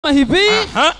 hivi Aha.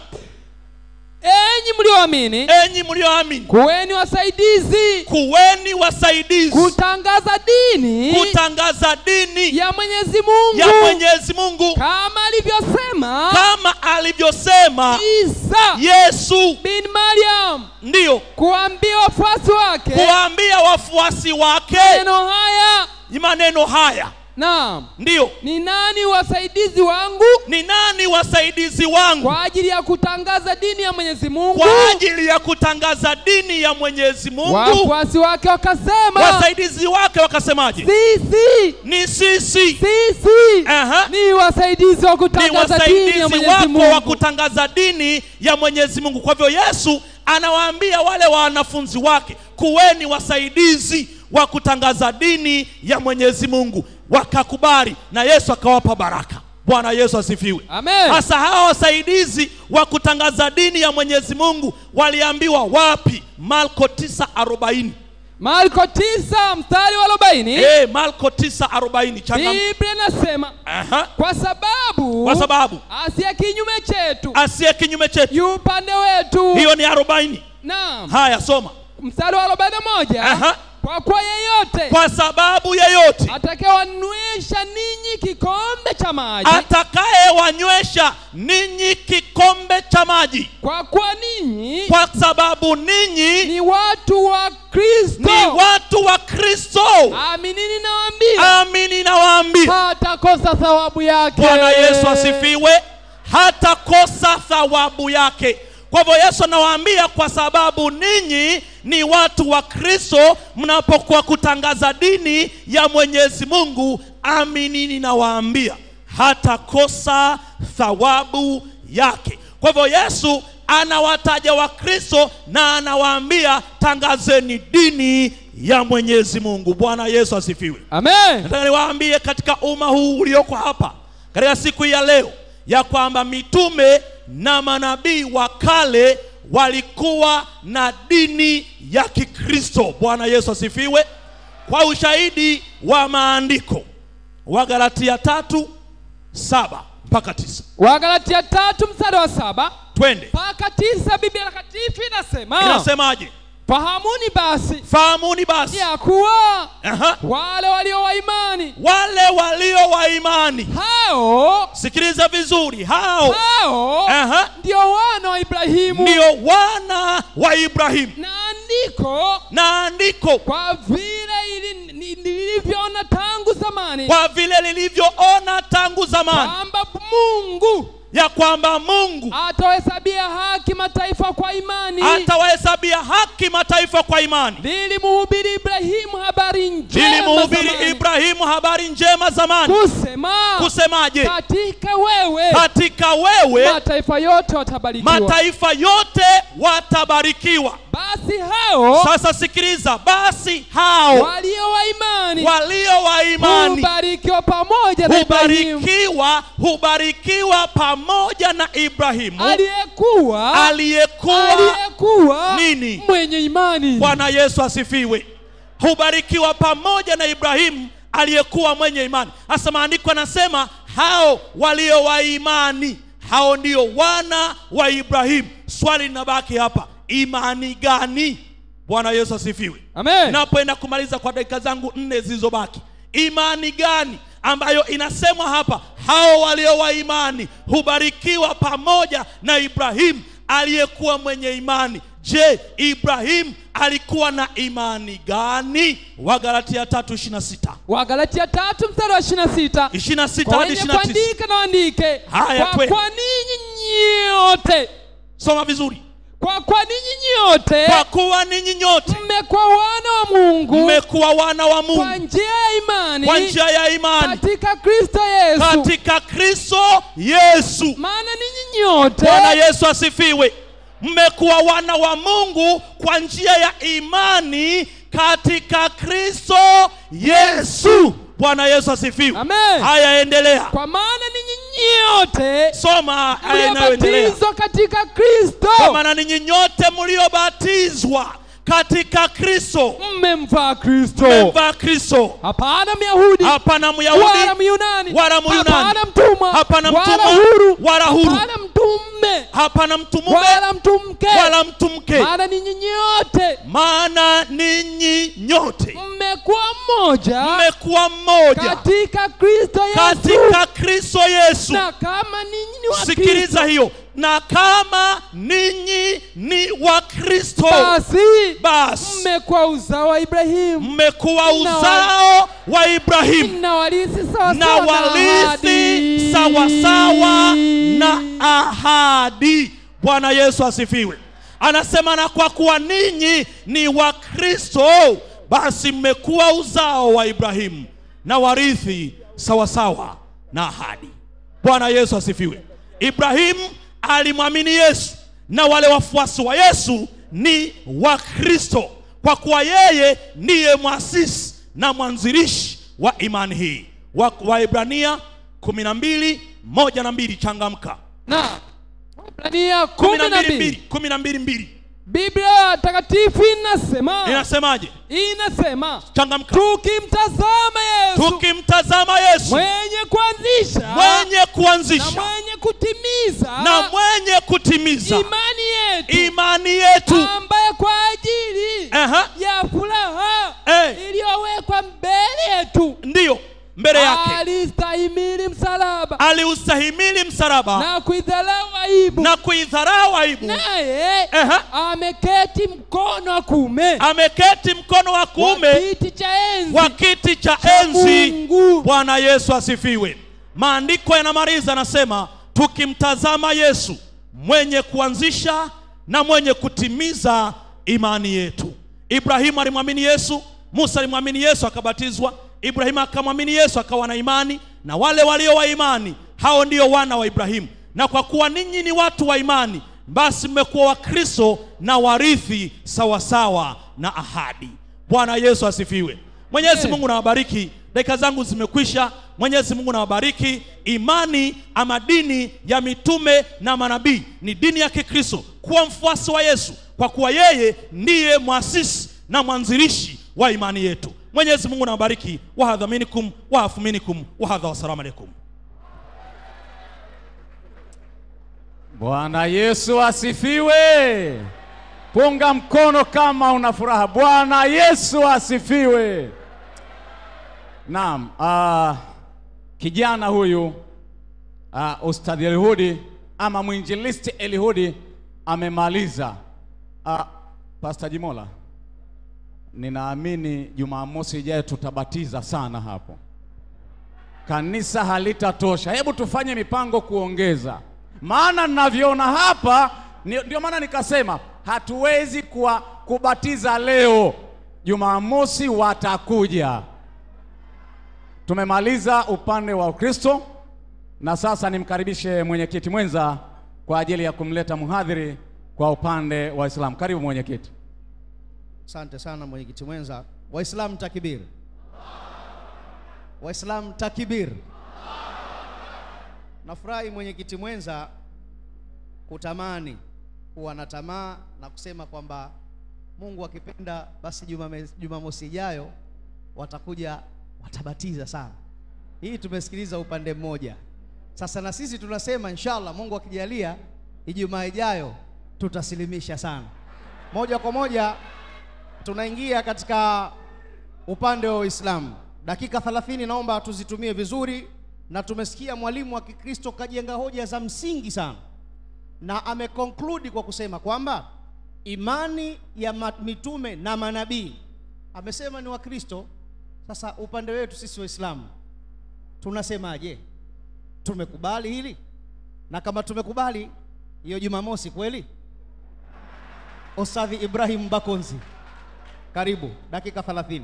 enyi mlioamini enyi mlioamini kuweni wasaidizi kuweni wasaidizi kutangaza dini kutangaza dini ya mwenyezi mungu ya mwenyezi mungu kama alivyosema kama alivyosema isa yesu bin mariam ndiyo kuambia wafuasi wake kuwaambia wafuasi wake maneno haya maneno haya naam ndiyo ni nani wasaidizi wangu ni nani wasaidizi wangu kwa ajili ya kutangaza dini ya mwenyezi mungu kwa ajili ya kutangaza dini ya mwenyezi mungu wafuasi wake wakasema wasaidizi wake wakasemaje sisi ni sisi sisi Aha. ni wasaidizi wa ni kutangaza dini ya wasaidizi mwenyezi wako wa mungu kutangaza dini ya mwenyezi mungu kwa hivyo yesu anawaambia wale wanafunzi wake kuweni wasaidizi wa kutangaza dini ya mwenyezi mungu wakakubali na yesu akawapa baraka bwana yesu asifiwe amen hasa hawa wasaidizi wa kutangaza dini ya mwenyezi mungu waliambiwa wapi marko 940 marko 9 mstari wa 40 hey, marko 940 changa biblia inasema Aha. kwa sababu kwa sababu asiye kinyume chetu asiye kinyume chetu yu upande wetu hiyo ni 40 naam haya soma mstari wa 41 Aha. kwa kuwa yeyote kwa sababu yeyote atakayewanywesha ninyi kikombe cha maji atakayewanywesha ninyi kikombe cha maji kwa kuwa ninyi kwa sababu ninyi ni watu wa kristo ni watu wa kristo aminini nawaambia amini nawaambia hatakosa thawabu yake bwana yesu asifiwe hatakosa thawabu yake kwa hivyo yesu anawaambia kwa sababu ninyi ni watu wa kristo mnapokuwa kutangaza dini ya mwenyezi mungu aminini nawaambia hatakosa thawabu yake kwa hivyo yesu anawataja wakristo na anawaambia tangazeni dini ya mwenyezi mungu bwana yesu asifiwe amen nataka niwaambie katika umma huu ulioko hapa katika siku ya leo ya kwamba mitume na manabii wa kale walikuwa na dini ya kikristo bwana yesu asifiwe kwa ushahidi wa maandiko wagalatia tatu saba mpaka tisa wagalatia tatu mstari wa saba twende mpaka tisa biblia takatifu inasema inasemaje fahamuni basi fahamuni basi ya kuwa Aha. wale walio wa imani wale walio wa imani hao sikiliza vizuri hao hao Aha. ndio wana wa ibrahimu ndio wana wa ibrahimu na andiko na andiko kwa vile ili- ni- nilivyoona tangu zamani kwa vile lilivyoona tangu zamani kwamba mungu ya kwamba mungu atawahesabia haki mataifa kwa imani atawahesabia haki mataifa kwa imani lilimhubiri ibrahimu habari njema lilimhubiri zamani. ibrahimu habari njema zamani kusema kusemaje katika wewe katika wewe mataifa yote watabarikiwa mataifa yote watabarikiwa basi hao sasa sikiliza basi hao walio wa imani walio wa imani hubarikiwa pamoja na ibrahimu hubarikiwa hubarikiwa pamoja na ibrahimu aliyekuwa aliyekuwa aliyekuwa nini? mwenye imani bwana yesu asifiwe hubarikiwa pamoja na ibrahimu aliyekuwa mwenye imani hasa maandiko yanasema hao walio wa imani hao ndio wana wa ibrahimu swali linabaki hapa imani gani bwana yesu asifiwe amen napoenda kumaliza kwa dakika zangu nne zilizobaki imani gani ambayo inasemwa hapa hao walio wa imani hubarikiwa pamoja na ibrahimu aliyekuwa mwenye imani je ibrahimu alikuwa na imani gani wagalatia tatu ishirina sita wagalatia tatu mstari wa ishirina sita ishirina sita kwa hadi wenye ishirina tisa kuandika na waandike Haya, kwa, twende. kwa ninyi nyote soma vizuri kwa kwa ninyi nyote kwa kuwa ninyi nyote mmekuwa wana wa mungu mmekuwa wana wa kwa mungu njia ya imani kwa njia ya imani katika kristo yesu katika kristo yesu maana ninyi nyote bwana yesu asifiwe mmekuwa wana wa mungu kwa njia ya imani katika kristo yesu bwana yesu asifiwe Amen. haya endelea kwa maana ninyi nyote soma haya inayoendelea mliobatizwa katika kristo kwa maana ninyi nyote mliobatizwa katika kristo mmemvaa kristo mmemvaa kristo hapana myahudi hapana wala myahudi myunani wala Myunani. hapana mtumwa hapana wala mtumwa huru wala huru wala mtume hapana mtu mume wala mtu mke wala mtu mke maana ninyi nyote maana ninyi nyote mmekuwa mmoja mmekuwa mmoja katika kristo yesu katika kristo yesu na kama ninyi ni wa sikiliza Kristo, hiyo na kama ninyi ni wa kristo basi basi mmekuwa uzao wa ibrahimu mmekuwa Na wa- uzao wa ibrahimu na warithi sawasawa na na warithi ahadi. sawasawa na ahadi bwana yesu asifiwe anasema na kwa kuwa ninyi ni wa kristo basi mmekuwa uzao wa ibrahimu na warithi sawasawa na ahadi bwana yesu asifiwe ibrahimu alimwamini yesu na wale wafuasi wa yesu ni wa kristo kwa kuwa yeye ndiye mwasisi na mwanzilishi wa imani hii wa waibrania kumi na mbili moja na mbili changamka na Waebrania kumi kumi na na mbili mbili mbili kumi na mbili mbili biblia takatifu inasema inasemaje inasema changamka tukimtazama yesu tukimtazama yesu mwenye kuanzisha mwenye na kuanzisha mwenye kutimiza na mwenye kutimiza imani yetu imani yetu ambaye kwa ajili Aha, ya furaha eh, iliyowekwa mbele yetu ndiyo mbele yake alistahimili msalaba aliustahimili msalaba na kuidharau aibu na kuidharau aibu naye Aha. ameketi mkono wa kuume ameketi mkono wa wa kuume kiti cha enzi wa kiti cha cha enzi Mungu. bwana yesu asifiwe maandiko yanamaliza anasema tukimtazama yesu mwenye kuanzisha na mwenye kutimiza imani yetu ibrahimu alimwamini yesu musa alimwamini yesu akabatizwa ibrahimu akamwamini yesu akawa na imani na wale walio wa imani hao ndio wana wa ibrahimu na kwa kuwa ninyi ni watu wa imani basi mmekuwa wakristo na warithi sawasawa na ahadi bwana yesu asifiwe mwenyezi Amen. mungu nawabariki dakika zangu zimekwisha mwenyezi mungu nawabariki imani ama dini ya mitume na manabii ni dini ya kikristo kuwa mfuasi wa yesu kwa kuwa yeye ndiye mwasisi na mwanzilishi wa imani yetu mwenyezi mungu nawabariki wahadhaminikum wahafuminikum wahadha wassalamu alaikum Bwana Yesu asifiwe. Punga mkono kama una furaha. Bwana Yesu asifiwe. Naam, uh, kijana huyu uh, Ustadhi Elihudi ama mwinjilisti Elihudi amemaliza. Uh, Pastor Jimola, ninaamini Jumamosi ijayo tutabatiza sana hapo kanisa halitatosha. Hebu tufanye mipango kuongeza, maana ninavyoona hapa ni- ndio maana nikasema hatuwezi kuwa kubatiza leo. Jumamosi watakuja. Tumemaliza upande wa Ukristo na sasa nimkaribishe mwenyekiti mwenza kwa ajili ya kumleta mhadhiri kwa upande wa Uislamu. Karibu mwenyekiti. Asante sana mwenyekiti mwenza. Waislamu takbir! Waislamu takbir! Nafurahi mwenyekiti mwenza kutamani kuwa na tamaa na kusema kwamba Mungu akipenda basi Jumame- Jumamosi ijayo watakuja watabatiza sana. Hii tumesikiliza upande mmoja. Sasa na sisi tunasema inshallah, Mungu akijalia, Ijumaa ijayo tutasilimisha sana. Moja kwa moja tunaingia katika upande wa Uislamu. Dakika 30 naomba tuzitumie vizuri, na tumesikia mwalimu wa Kikristo kajenga hoja za msingi sana, na ameconclude kwa kusema kwamba imani ya ma- mitume na manabii, amesema ni Wakristo. Sasa upande wetu sisi Waislamu tunasemaje? Tumekubali hili? Na kama tumekubali, hiyo Jumamosi kweli? Ostadhi Ibrahim Bakonzi, karibu, dakika 30.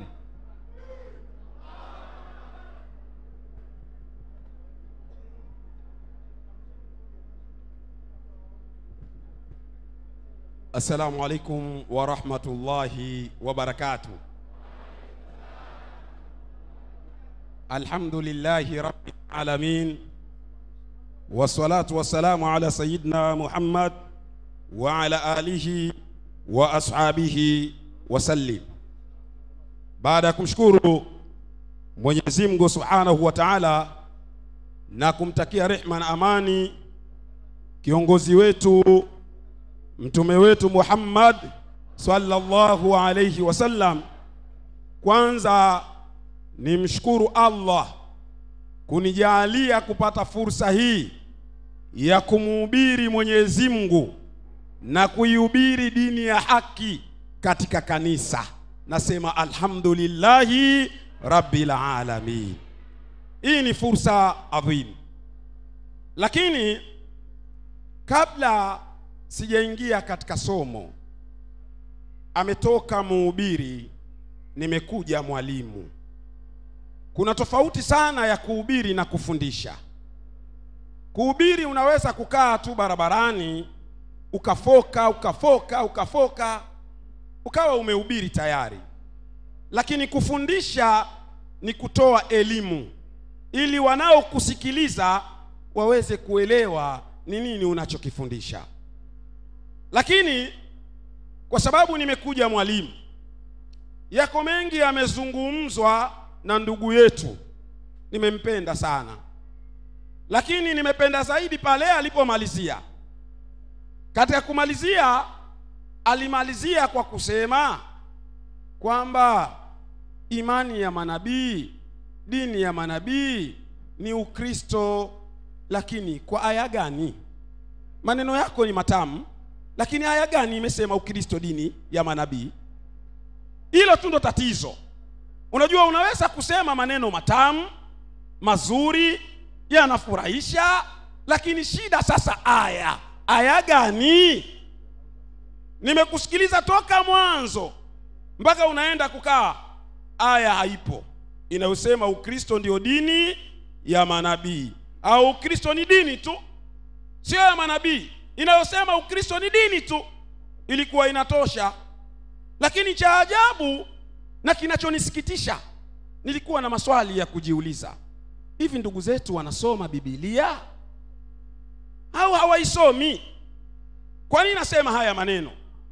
السلام عليكم ورحمة الله وبركاته الحمد لله رب العالمين والصلاة والسلام على سيدنا محمد وعلى آله وأصحابه wasallim. Baada ya kumshukuru Mwenyezi Mungu Subhanahu wa Ta'ala na kumtakia rehma na amani kiongozi wetu mtume wetu Muhammad sallallahu alayhi wasallam, kwanza nimshukuru Allah kunijalia kupata fursa hii ya kumuhubiri Mwenyezi Mungu na kuihubiri dini ya haki katika kanisa. Nasema alhamdulillahi rabbil alamin. Hii ni fursa adhimu, lakini kabla sijaingia katika somo, ametoka mhubiri, nimekuja mwalimu. Kuna tofauti sana ya kuhubiri na kufundisha. Kuhubiri unaweza kukaa tu barabarani ukafoka ukafoka ukafoka ukawa umehubiri tayari, lakini kufundisha ni kutoa elimu ili wanaokusikiliza waweze kuelewa ni nini unachokifundisha. Lakini kwa sababu nimekuja mwalimu, yako mengi yamezungumzwa na ndugu yetu, nimempenda sana, lakini nimependa zaidi pale alipomalizia. Katika kumalizia, alimalizia kwa kusema kwamba imani ya manabii, dini ya manabii ni Ukristo. Lakini kwa aya gani? Maneno yako ni matamu, lakini aya gani imesema Ukristo dini ya manabii? Hilo tu ndo tatizo. Unajua, unaweza kusema maneno matamu mazuri, yanafurahisha, lakini shida sasa, aya aya gani? Nimekusikiliza toka mwanzo mpaka unaenda kukaa, aya haipo inayosema Ukristo ndio dini ya manabii au Ukristo ni dini tu, sio ya manabii. Inayosema Ukristo ni dini tu ilikuwa inatosha, lakini cha ajabu na kinachonisikitisha, nilikuwa na maswali ya kujiuliza. Hivi ndugu zetu wanasoma Biblia au hawaisomi? Kwa nini nasema haya maneno?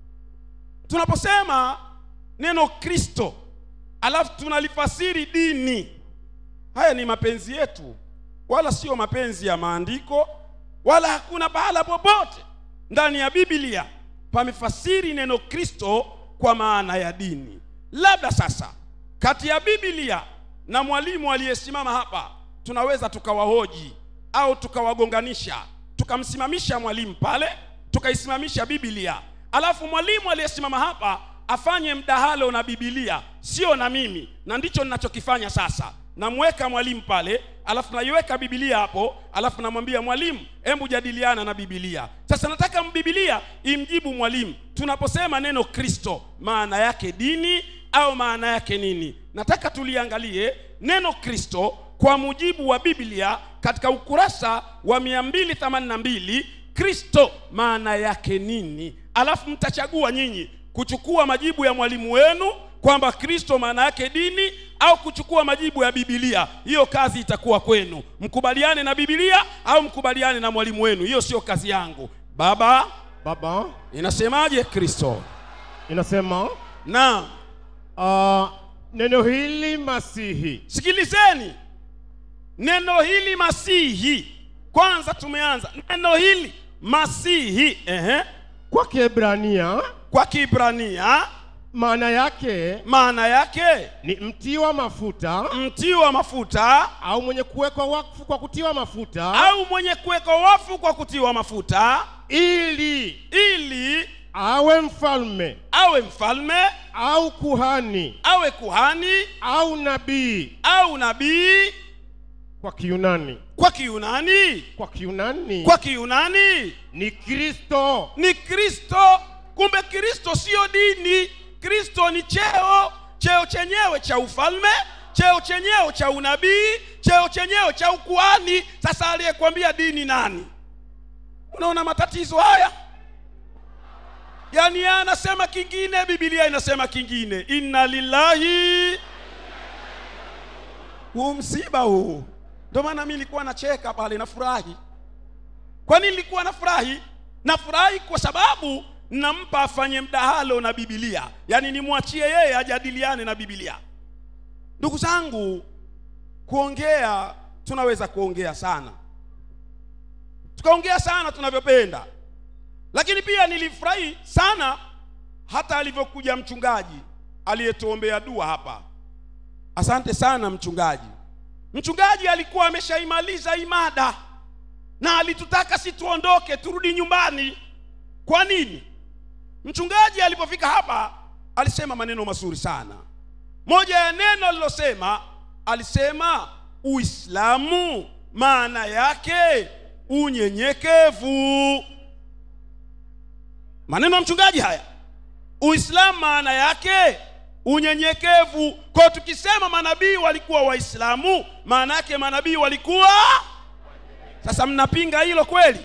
Tunaposema neno Kristo alafu tunalifasiri dini, haya ni mapenzi yetu, wala sio mapenzi ya maandiko, wala hakuna pahala popote ndani ya Biblia pamefasiri neno Kristo kwa maana ya dini. Labda sasa kati ya Biblia na mwalimu aliyesimama hapa tunaweza tukawahoji au tukawagonganisha, tukamsimamisha mwalimu pale, tukaisimamisha Biblia, alafu mwalimu aliyesimama hapa afanye mdahalo na Biblia, sio na mimi, na ndicho ninachokifanya sasa. Namweka mwalimu pale, alafu naiweka Biblia hapo, alafu namwambia mwalimu, hebu jadiliana na Biblia. Sasa nataka Biblia imjibu mwalimu, tunaposema neno Kristo maana yake dini au maana yake nini? Nataka tuliangalie neno Kristo kwa mujibu wa Biblia katika ukurasa wa 282 Kristo maana yake nini? Alafu mtachagua nyinyi kuchukua majibu ya mwalimu wenu kwamba Kristo maana yake dini au kuchukua majibu ya Biblia. Hiyo kazi itakuwa kwenu, mkubaliane na Biblia au mkubaliane na mwalimu wenu. Hiyo sio kazi yangu. Baba, Baba inasemaje Kristo? inasema Na uh, neno hili Masihi sikilizeni neno hili Masihi. Kwanza tumeanza neno hili Masihi, ehe, kwa Kiebrania kwa Kiibrania maana yake maana yake ni mtiwa mafuta mti wa mafuta au mwenye kuwekwa wakfu kwa kutiwa mafuta au mwenye kuwekwa wafu kwa kutiwa mafuta, ili ili awe mfalme awe mfalme, au kuhani awe kuhani au nabii au nabii. kwa Kiyunani. Kwa Kiyunani, Kwa Kiyunani kwa Kiyunani ni Kristo. ni Kristo. Kumbe Kristo sio dini. Kristo ni cheo, cheo chenyewe cha ufalme, cheo chenyewe cha unabii, cheo chenyewe cha ukuhani. Sasa aliyekwambia dini nani? Unaona matatizo haya? Yaani yeye anasema kingine, Biblia inasema kingine. Inna lillahi, huu msiba huu. Ndio maana mimi nilikuwa nacheka pale, nafurahi. Kwa nini nilikuwa nafurahi? Nafurahi kwa sababu nampa afanye mdahalo na bibilia yaani nimwachie yeye ajadiliane na bibilia ndugu zangu kuongea tunaweza kuongea sana tukaongea sana tunavyopenda lakini pia nilifurahi sana hata alivyokuja mchungaji aliyetuombea dua hapa asante sana mchungaji mchungaji alikuwa ameshaimaliza imada na alitutaka si tuondoke turudi nyumbani kwa nini mchungaji alipofika hapa alisema maneno mazuri sana moja ya neno alilosema alisema uislamu maana yake unyenyekevu maneno ya mchungaji haya uislamu maana yake unyenyekevu kwa tukisema manabii walikuwa waislamu maana yake manabii walikuwa sasa mnapinga hilo kweli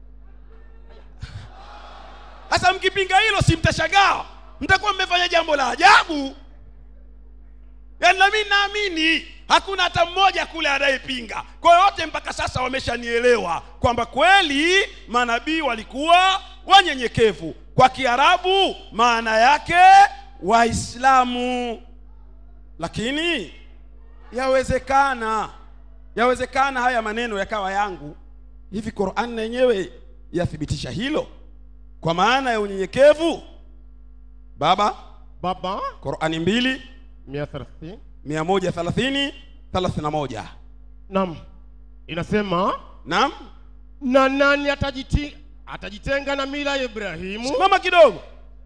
sasa mkipinga hilo si mtashangaa mtakuwa mmefanya jambo la ajabu yaani nami naamini hakuna hata mmoja kule anayepinga kwa hiyo wote mpaka sasa wameshanielewa kwamba kweli manabii walikuwa wanyenyekevu kwa kiarabu maana yake waislamu lakini yawezekana yawezekana haya maneno yakawa yangu hivi qurani na yenyewe yathibitisha hilo kwa maana ya unyenyekevu baba baba qurani mbili 130 mia moja thelathini thelathini na moja nam inasema naam na nani atajiti, atajitenga na mila ya ibrahimu simama kidogo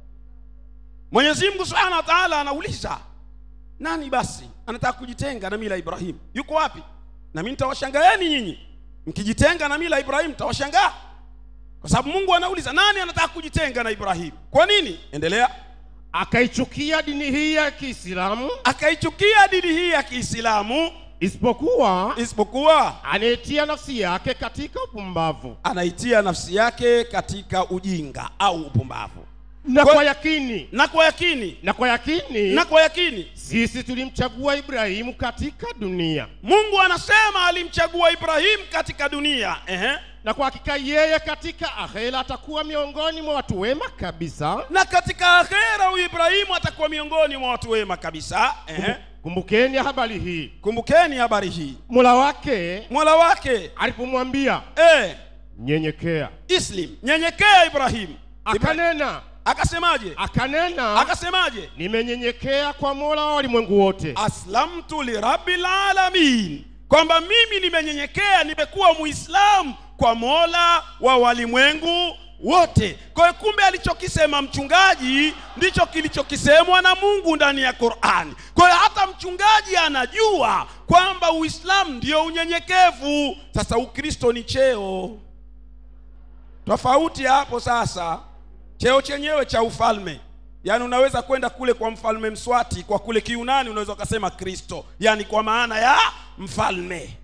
mwenyezi mungu subhanahu wa taala anauliza nani basi anataka kujitenga na mila ya ibrahimu yuko wapi na mi nitawashangaeni nyinyi mkijitenga na mila ya ibrahimu nitawashangaa kwa sababu mungu anauliza nani anataka kujitenga na ibrahimu kwa nini endelea akaichukia dini hii ya kiislamu akaichukia dini hii ya kiislamu isipokuwa isipokuwa anayetia nafsi yake katika upumbavu anaitia nafsi yake katika ujinga au upumbavu na Kwa- kwa yakini na kwa yakini na kwa yakini na kwa yakini sisi tulimchagua ibrahimu katika dunia mungu anasema alimchagua ibrahimu katika dunia Ehe. na kwa hakika yeye katika akhera atakuwa miongoni mwa watu wema kabisa na katika akhera huyu ibrahimu atakuwa miongoni mwa watu wema kabisa Ehe. kumbukeni habari hii kumbukeni habari hii mola wake mola wake alipomwambia eh, nyenyekea islim nyenyekea ibrahimu Ibra- akanena akasemaje akanena akasemaje nimenyenyekea kwa mola wa walimwengu wote aslamtu lirabil alamin kwamba mimi nimenyenyekea nimekuwa muislamu kwa mola wa walimwengu wote kwa hiyo kumbe alichokisema mchungaji ndicho kilichokisemwa na mungu ndani ya qurani kwa hiyo hata mchungaji anajua kwamba uislamu ndio unyenyekevu sasa ukristo ni cheo tofauti ya hapo sasa cheo chenyewe cha ufalme yaani unaweza kwenda kule kwa mfalme mswati kwa kule kiunani unaweza ukasema kristo yaani kwa maana ya mfalme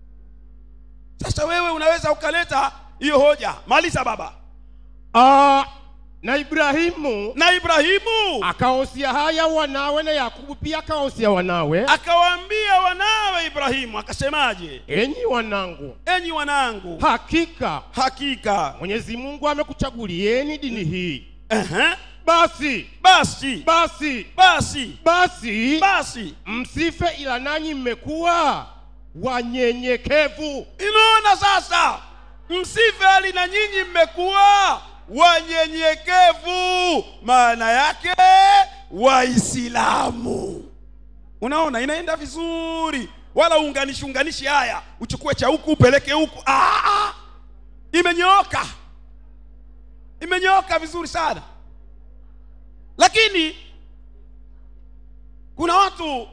sasa wewe unaweza ukaleta hiyo hoja maliza baba Ah, na ibrahimu na ibrahimu akawahusia haya wanawe na yakubu pia akawahusia wanawe akawaambia wanawe ibrahimu akasemaje enyi wanangu enyi wanangu hakika hakika mwenyezi mungu amekuchagulieni dini hii Ehe. basi basi basi basi basi basi msife ila nanyi mmekuwa wanyenyekevu inaona sasa msife hali na nyinyi mmekuwa wanyenyekevu maana yake waislamu unaona inaenda vizuri wala uunganishi unganishi haya uchukue cha huku upeleke huku ah, ah. imenyooka imenyooka vizuri sana lakini kuna watu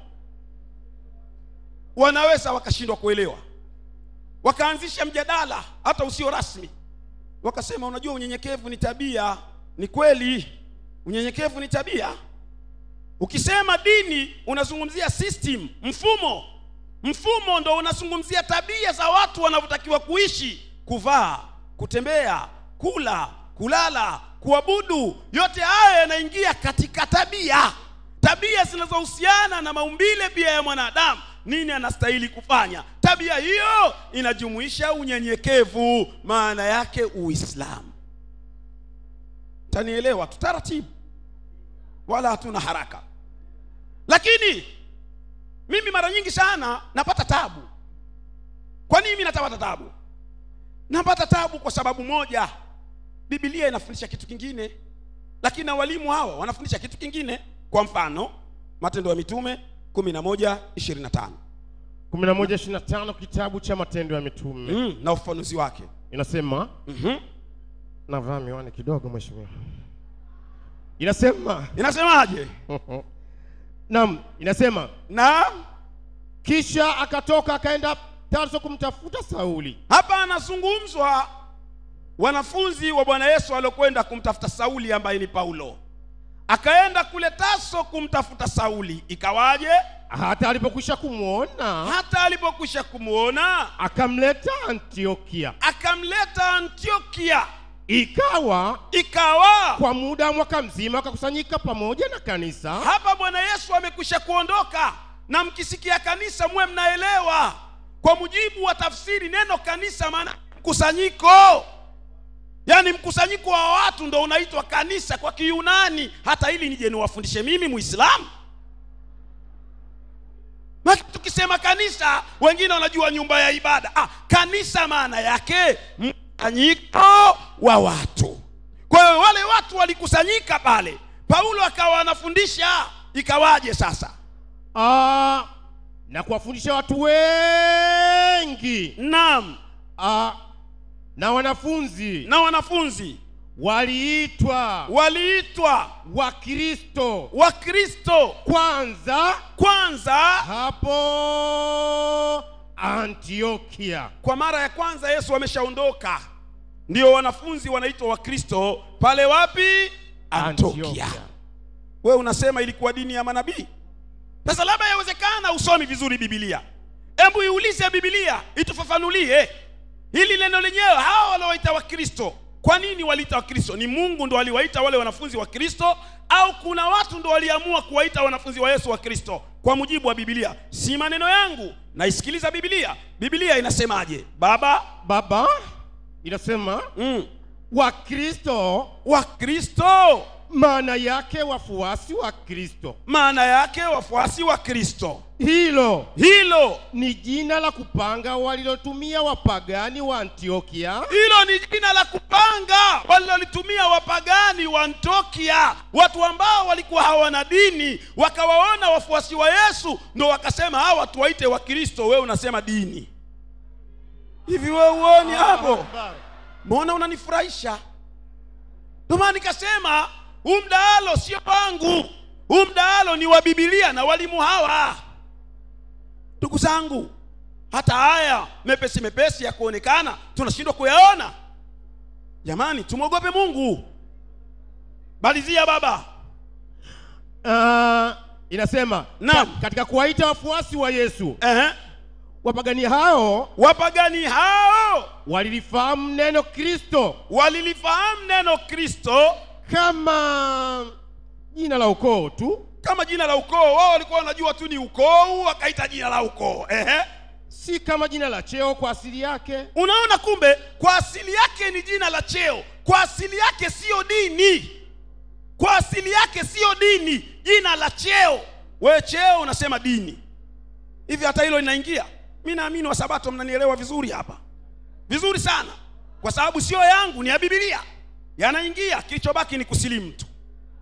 wanaweza wakashindwa kuelewa wakaanzisha mjadala hata usio rasmi wakasema unajua unyenyekevu ni tabia ni kweli unyenyekevu ni tabia ukisema dini unazungumzia system mfumo mfumo ndo unazungumzia tabia za watu wanavyotakiwa kuishi kuvaa kutembea kula kulala kuabudu yote haya yanaingia katika tabia tabia zinazohusiana na maumbile pia ya mwanadamu nini anastahili kufanya tabia hiyo inajumuisha unyenyekevu maana yake uislamu tanielewa tu taratibu wala hatuna haraka lakini mimi mara nyingi sana napata tabu kwa nini mimi napata tabu napata tabu kwa sababu moja bibilia inafundisha kitu kingine lakini na walimu hawa wanafundisha kitu kingine kwa mfano matendo ya mitume 11 25 11:25 kitabu cha Matendo ya Mitume mm, na ufafanuzi wake inasema, mm-hmm. navaa miwani kidogo mheshimiwa, inasema inasemaje naam, inasema na kisha akatoka akaenda Tarso kumtafuta Sauli. hapa anazungumzwa wanafunzi wa bwana yesu waliokwenda kumtafuta sauli ambaye ni paulo akaenda kule taso kumtafuta sauli ikawaje Hata alipokwisha kumwona hata alipokwisha kumwona akamleta Antiokia. akamleta antiokia Ikawa ikawa kwa muda wa mwaka mzima wakakusanyika pamoja na kanisa hapa bwana yesu amekwisha kuondoka na mkisikia kanisa muwe mnaelewa kwa mujibu wa tafsiri neno kanisa maana mkusanyiko yaani mkusanyiko wa watu ndo unaitwa kanisa kwa kiyunani hata ili nije niwafundishe mimi muislamu Maki tukisema kanisa wengine wanajua nyumba ya ibada ah, kanisa maana yake mkusanyiko wa watu kwa hiyo wale watu walikusanyika pale paulo akawa anafundisha ikawaje sasa Ah, na kuwafundisha watu wengi naam Ah, na wanafunzi na wanafunzi waliitwa waliitwa Wakristo wakristo kwanza kwanza hapo Antiokia. kwa mara ya kwanza yesu ameshaondoka ndio wanafunzi wanaitwa wakristo pale wapi antiokia wewe unasema ilikuwa dini ya manabii sasa labda yawezekana usomi vizuri bibilia hebu iulize bibilia itufafanulie hili neno lenyewe hawa waliowaita wakristo kwa nini waliita wakristo ni mungu ndo aliwaita wale wanafunzi wa kristo au kuna watu ndo waliamua kuwaita wanafunzi wa yesu wa kristo kwa mujibu wa bibilia si maneno yangu naisikiliza bibilia bibilia inasemaje baba Baba inasema mm, Wakristo wakristo maana yake wafuasi wa Kristo. maana yake wafuasi wa kristo Hilo hilo ni jina la kupanga walilotumia wapagani wa Antiokia hilo ni jina la kupanga walilolitumia wapagani wa antiokia watu ambao walikuwa hawana dini wakawaona wafuasi wa yesu ndo wakasema hawa watu waite wakristo wewe unasema dini hivi wewe uoni hapo mbona unanifurahisha ndio maana nikasema huu mdahalo sio wangu huu mdahalo ni wa bibilia na walimu hawa ndugu zangu hata haya mepesi mepesi ya kuonekana tunashindwa kuyaona jamani tumwogope mungu balizia baba Ah, inasema Naam. ka- katika kuwaita wafuasi wa Yesu Ehe. wapagani hao wapagani hao walilifahamu neno Kristo walilifahamu neno kristo kama jina la ukoo tu, kama jina la ukoo wao walikuwa wanajua tu ni ukoo wakaita jina la ukoo Ehe. si kama jina la cheo kwa asili yake. unaona kumbe kwa asili yake ni jina la cheo kwa asili yake siyo dini kwa asili yake siyo dini jina la cheo wewe cheo unasema dini hivi hata hilo linaingia mi naamini wasabato mnanielewa vizuri hapa vizuri sana kwa sababu sio yangu ni ya bibilia yanaingia kilichobaki ni kusilimu tu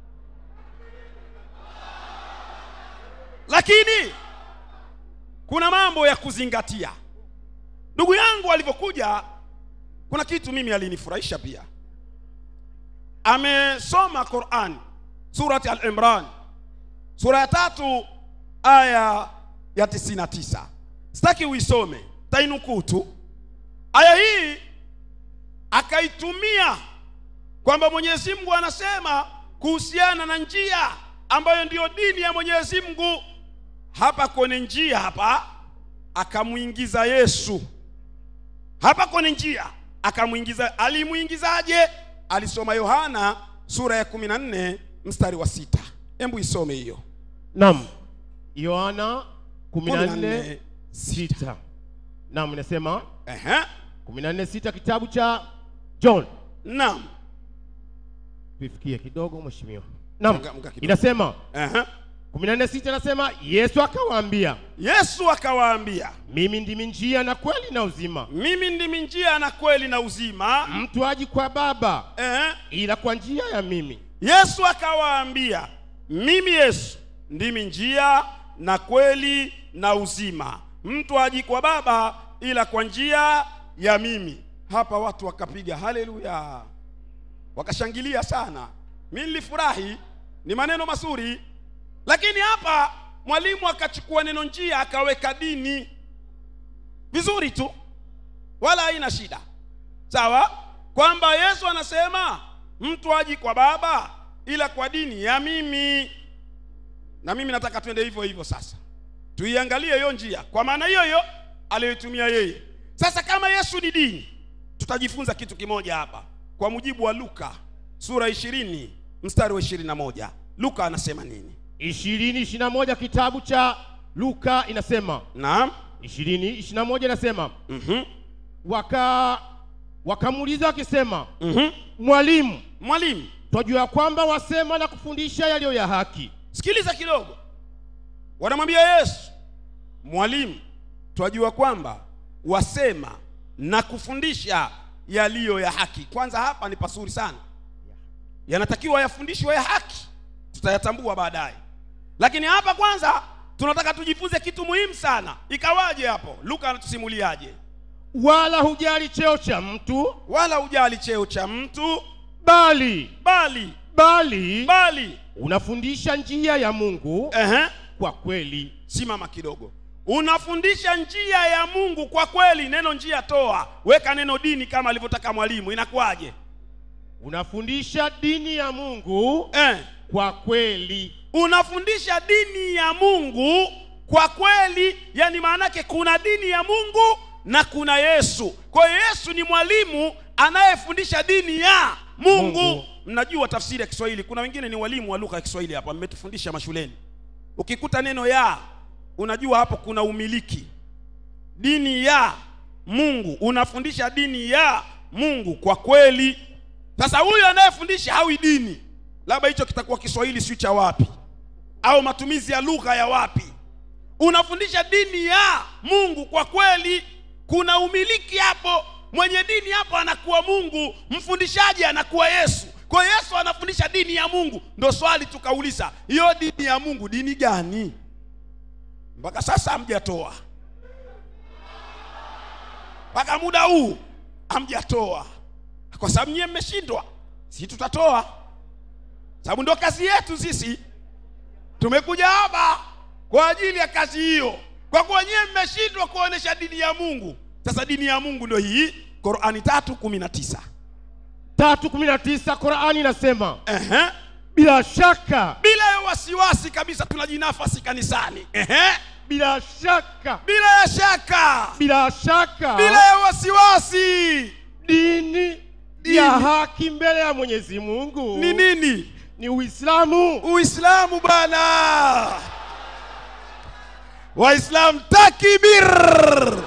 lakini kuna mambo ya kuzingatia ndugu yangu alivyokuja kuna kitu mimi alinifurahisha pia amesoma quran surati al-imran sura ya tatu aya ya 99 sitaki uisome tainukuu tu aya hii akaitumia kwamba mwenyezi mungu anasema kuhusiana na njia ambayo ndiyo dini ya mwenyezi mungu hapa kwenye njia hapa akamwingiza yesu hapa kwenye njia akamwingiza alimwingizaje alisoma yohana sura ya 14 mstari wa sita hebu isome hiyo Naam, Yohana 14 14 sita. Naam, inasema Ehe. 14 sita kitabu cha John. naam tuifikie kidogo mheshimiwa naam Mga- mga kidogo. inasema Aha. 16 inasema yesu akawaambia yesu akawaambia mimi ndimi njia na kweli na uzima mimi ndimi njia na kweli na uzima mtu aji kwa baba eh, ila kwa njia ya mimi yesu akawaambia mimi yesu ndimi njia na kweli na uzima mtu aji kwa baba ila kwa njia ya mimi hapa watu wakapiga haleluya wakashangilia sana mi nilifurahi ni maneno mazuri lakini hapa mwalimu akachukua neno njia akaweka dini vizuri tu wala haina shida sawa kwamba yesu anasema mtu aji kwa baba ila kwa dini ya mimi na mimi nataka twende hivyo hivyo sasa tuiangalie hiyo njia kwa maana hiyo hiyo aliyoitumia yeye sasa kama yesu ni dini tutajifunza kitu kimoja hapa kwa mujibu wa luka sura ishirini mstari wa ishirini na moja luka anasema nini ishirini ishiri na moja kitabu cha luka inasema naam ishirini ishiri na moja inasema mm-hmm. waka wakamuuliza wakisema Mm-hmm. mwalimu mwalimu twajua kwamba wasema na kufundisha yaliyo ya haki sikiliza kidogo wanamwambia yesu mwalimu twajua kwamba wasema na kufundisha yaliyo ya haki kwanza hapa ni pasuri sana yanatakiwa yafundishwe ya haki tutayatambua baadaye lakini hapa kwanza tunataka tujifunze kitu muhimu sana ikawaje hapo luka anatusimuliaje wala hujali cheo cha mtu wala ujali cheo cha mtu bali bali bali bali unafundisha njia ya mungu ehe, kwa kweli simama kidogo unafundisha njia ya mungu kwa kweli neno njia toa weka neno dini kama alivyotaka mwalimu inakuwaje unafundisha dini ya mungu eh. kwa kweli unafundisha dini ya mungu kwa kweli yani maanake kuna dini ya mungu na kuna yesu kwa hiyo yesu ni mwalimu anayefundisha dini ya mungu, Mungu. mnajua tafsiri ya kiswahili kuna wengine ni walimu wa lugha ya kiswahili hapa mmetufundisha mashuleni ukikuta neno ya unajua hapo kuna umiliki dini ya mungu unafundisha dini ya mungu kwa kweli sasa huyu anayefundisha hawi dini labda hicho kitakuwa kiswahili siyo cha wapi au matumizi ya lugha ya wapi unafundisha dini ya mungu kwa kweli kuna umiliki hapo mwenye dini hapo anakuwa mungu mfundishaji anakuwa yesu kwa hiyo yesu anafundisha dini ya mungu ndo swali tukauliza hiyo dini ya mungu dini gani mpaka sasa hamjatoa mpaka muda huu hamjatoa kwa sababu nyie mmeshindwa si tutatoa sababu ndo kazi yetu sisi tumekuja hapa kwa ajili ya kazi hiyo kwa kuwa nyie mmeshindwa kuonesha dini ya mungu sasa dini ya mungu ndo hii qurani tatu kumi na tisa tatu kumi na tisa qurani inasema Ehe. bila shaka bila ya wasiwasi kabisa tunajinafasi kanisani Ehe. bila shaka bila ya shaka bila shaka bila ya wasiwasi dini, Dini. ya haki mbele ya mwenyezi mungu ni nini ni uislamu uislamu bwana waislamu takbir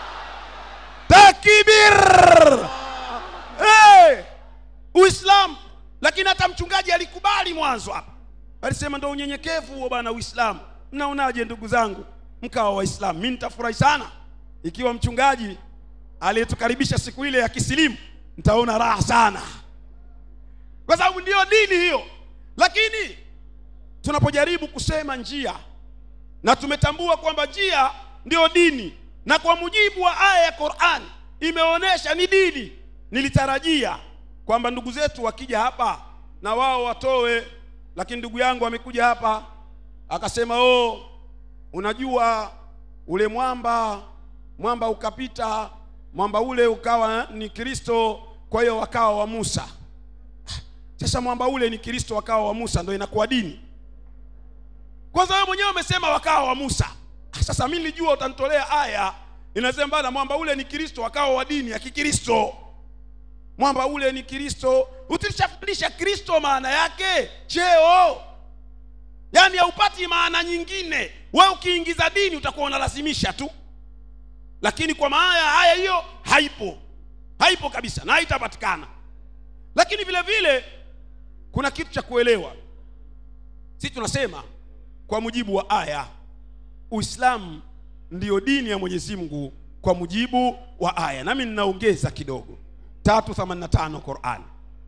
takbir hey! uislamu lakini hata mchungaji alikubali mwanzo hapa alisema ndo unyenyekevu huo bwana uislamu mnaonaje ndugu zangu mkawa waislamu mi nitafurahi sana ikiwa mchungaji aliyetukaribisha siku ile ya kisilimu nitaona raha sana kwa sababu ndiyo dini hiyo lakini tunapojaribu kusema njia na tumetambua kwamba njia ndiyo dini na kwa mujibu wa aya ya Qur'an imeonyesha ni dini nilitarajia kwamba ndugu zetu wakija hapa na wao watoe lakini ndugu yangu amekuja hapa akasema oh unajua ule mwamba mwamba ukapita mwamba ule ukawa ni Kristo kwa hiyo wakawa wa Musa sasa mwamba ule ni Kristo wakawa wa Musa ndio inakuwa dini kwanza wewe mwenyewe umesema wakawa wa Musa Ah, sasa mimi nilijua utanitolea aya inasema bana mwamba ule ni Kristo wakawa wa dini ya Kikristo mwamba ule ni Kristo utishafundisha Kristo maana yake cheo yaani haupati maana nyingine wewe ukiingiza dini utakuwa unalazimisha tu lakini kwa maana haya hiyo haipo haipo kabisa na haitapatikana lakini vile vile kuna kitu cha kuelewa sisi tunasema kwa mujibu wa aya uislamu ndiyo dini ya mwenyezi mungu kwa mujibu wa aya nami ninaongeza kidogo 385 qurani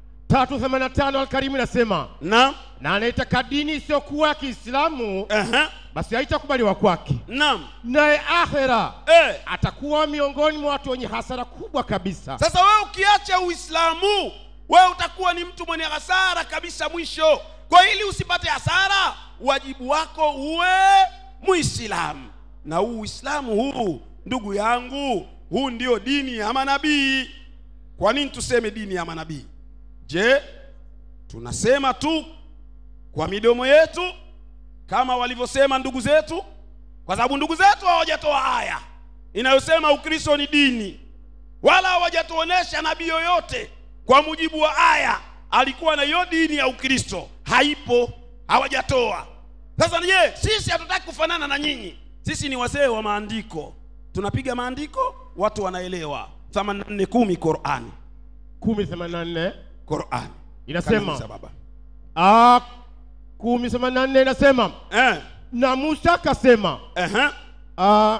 385 Alkarimu inasema na na anayetaka dini isiyokuwa ya Kiislamu Aha, basi haitakubaliwa kwake, naam naye akhera eh. atakuwa miongoni mwa watu wenye hasara kubwa kabisa. sasa wewe ukiacha uislamu wewe utakuwa ni mtu mwenye hasara kabisa mwisho kwa ili usipate hasara wajibu wako uwe muislamu na huu uislamu huu ndugu yangu huu ndio dini ya manabii kwa nini tuseme dini ya manabii je tunasema tu kwa midomo yetu kama walivyosema ndugu zetu kwa sababu ndugu zetu hawajatoa aya inayosema ukristo ni dini wala hawajatuonesha nabii yoyote kwa mujibu wa aya alikuwa na hiyo dini ya ukristo haipo hawajatoa sasa je sisi hatutaki kufanana na nyinyi sisi ni wazee wa maandiko tunapiga maandiko watu wanaelewa 84 qurani 1084 qurani Inasema. Kanisa baba ah 1084 inasema eh, na Musa akasema eh, ah,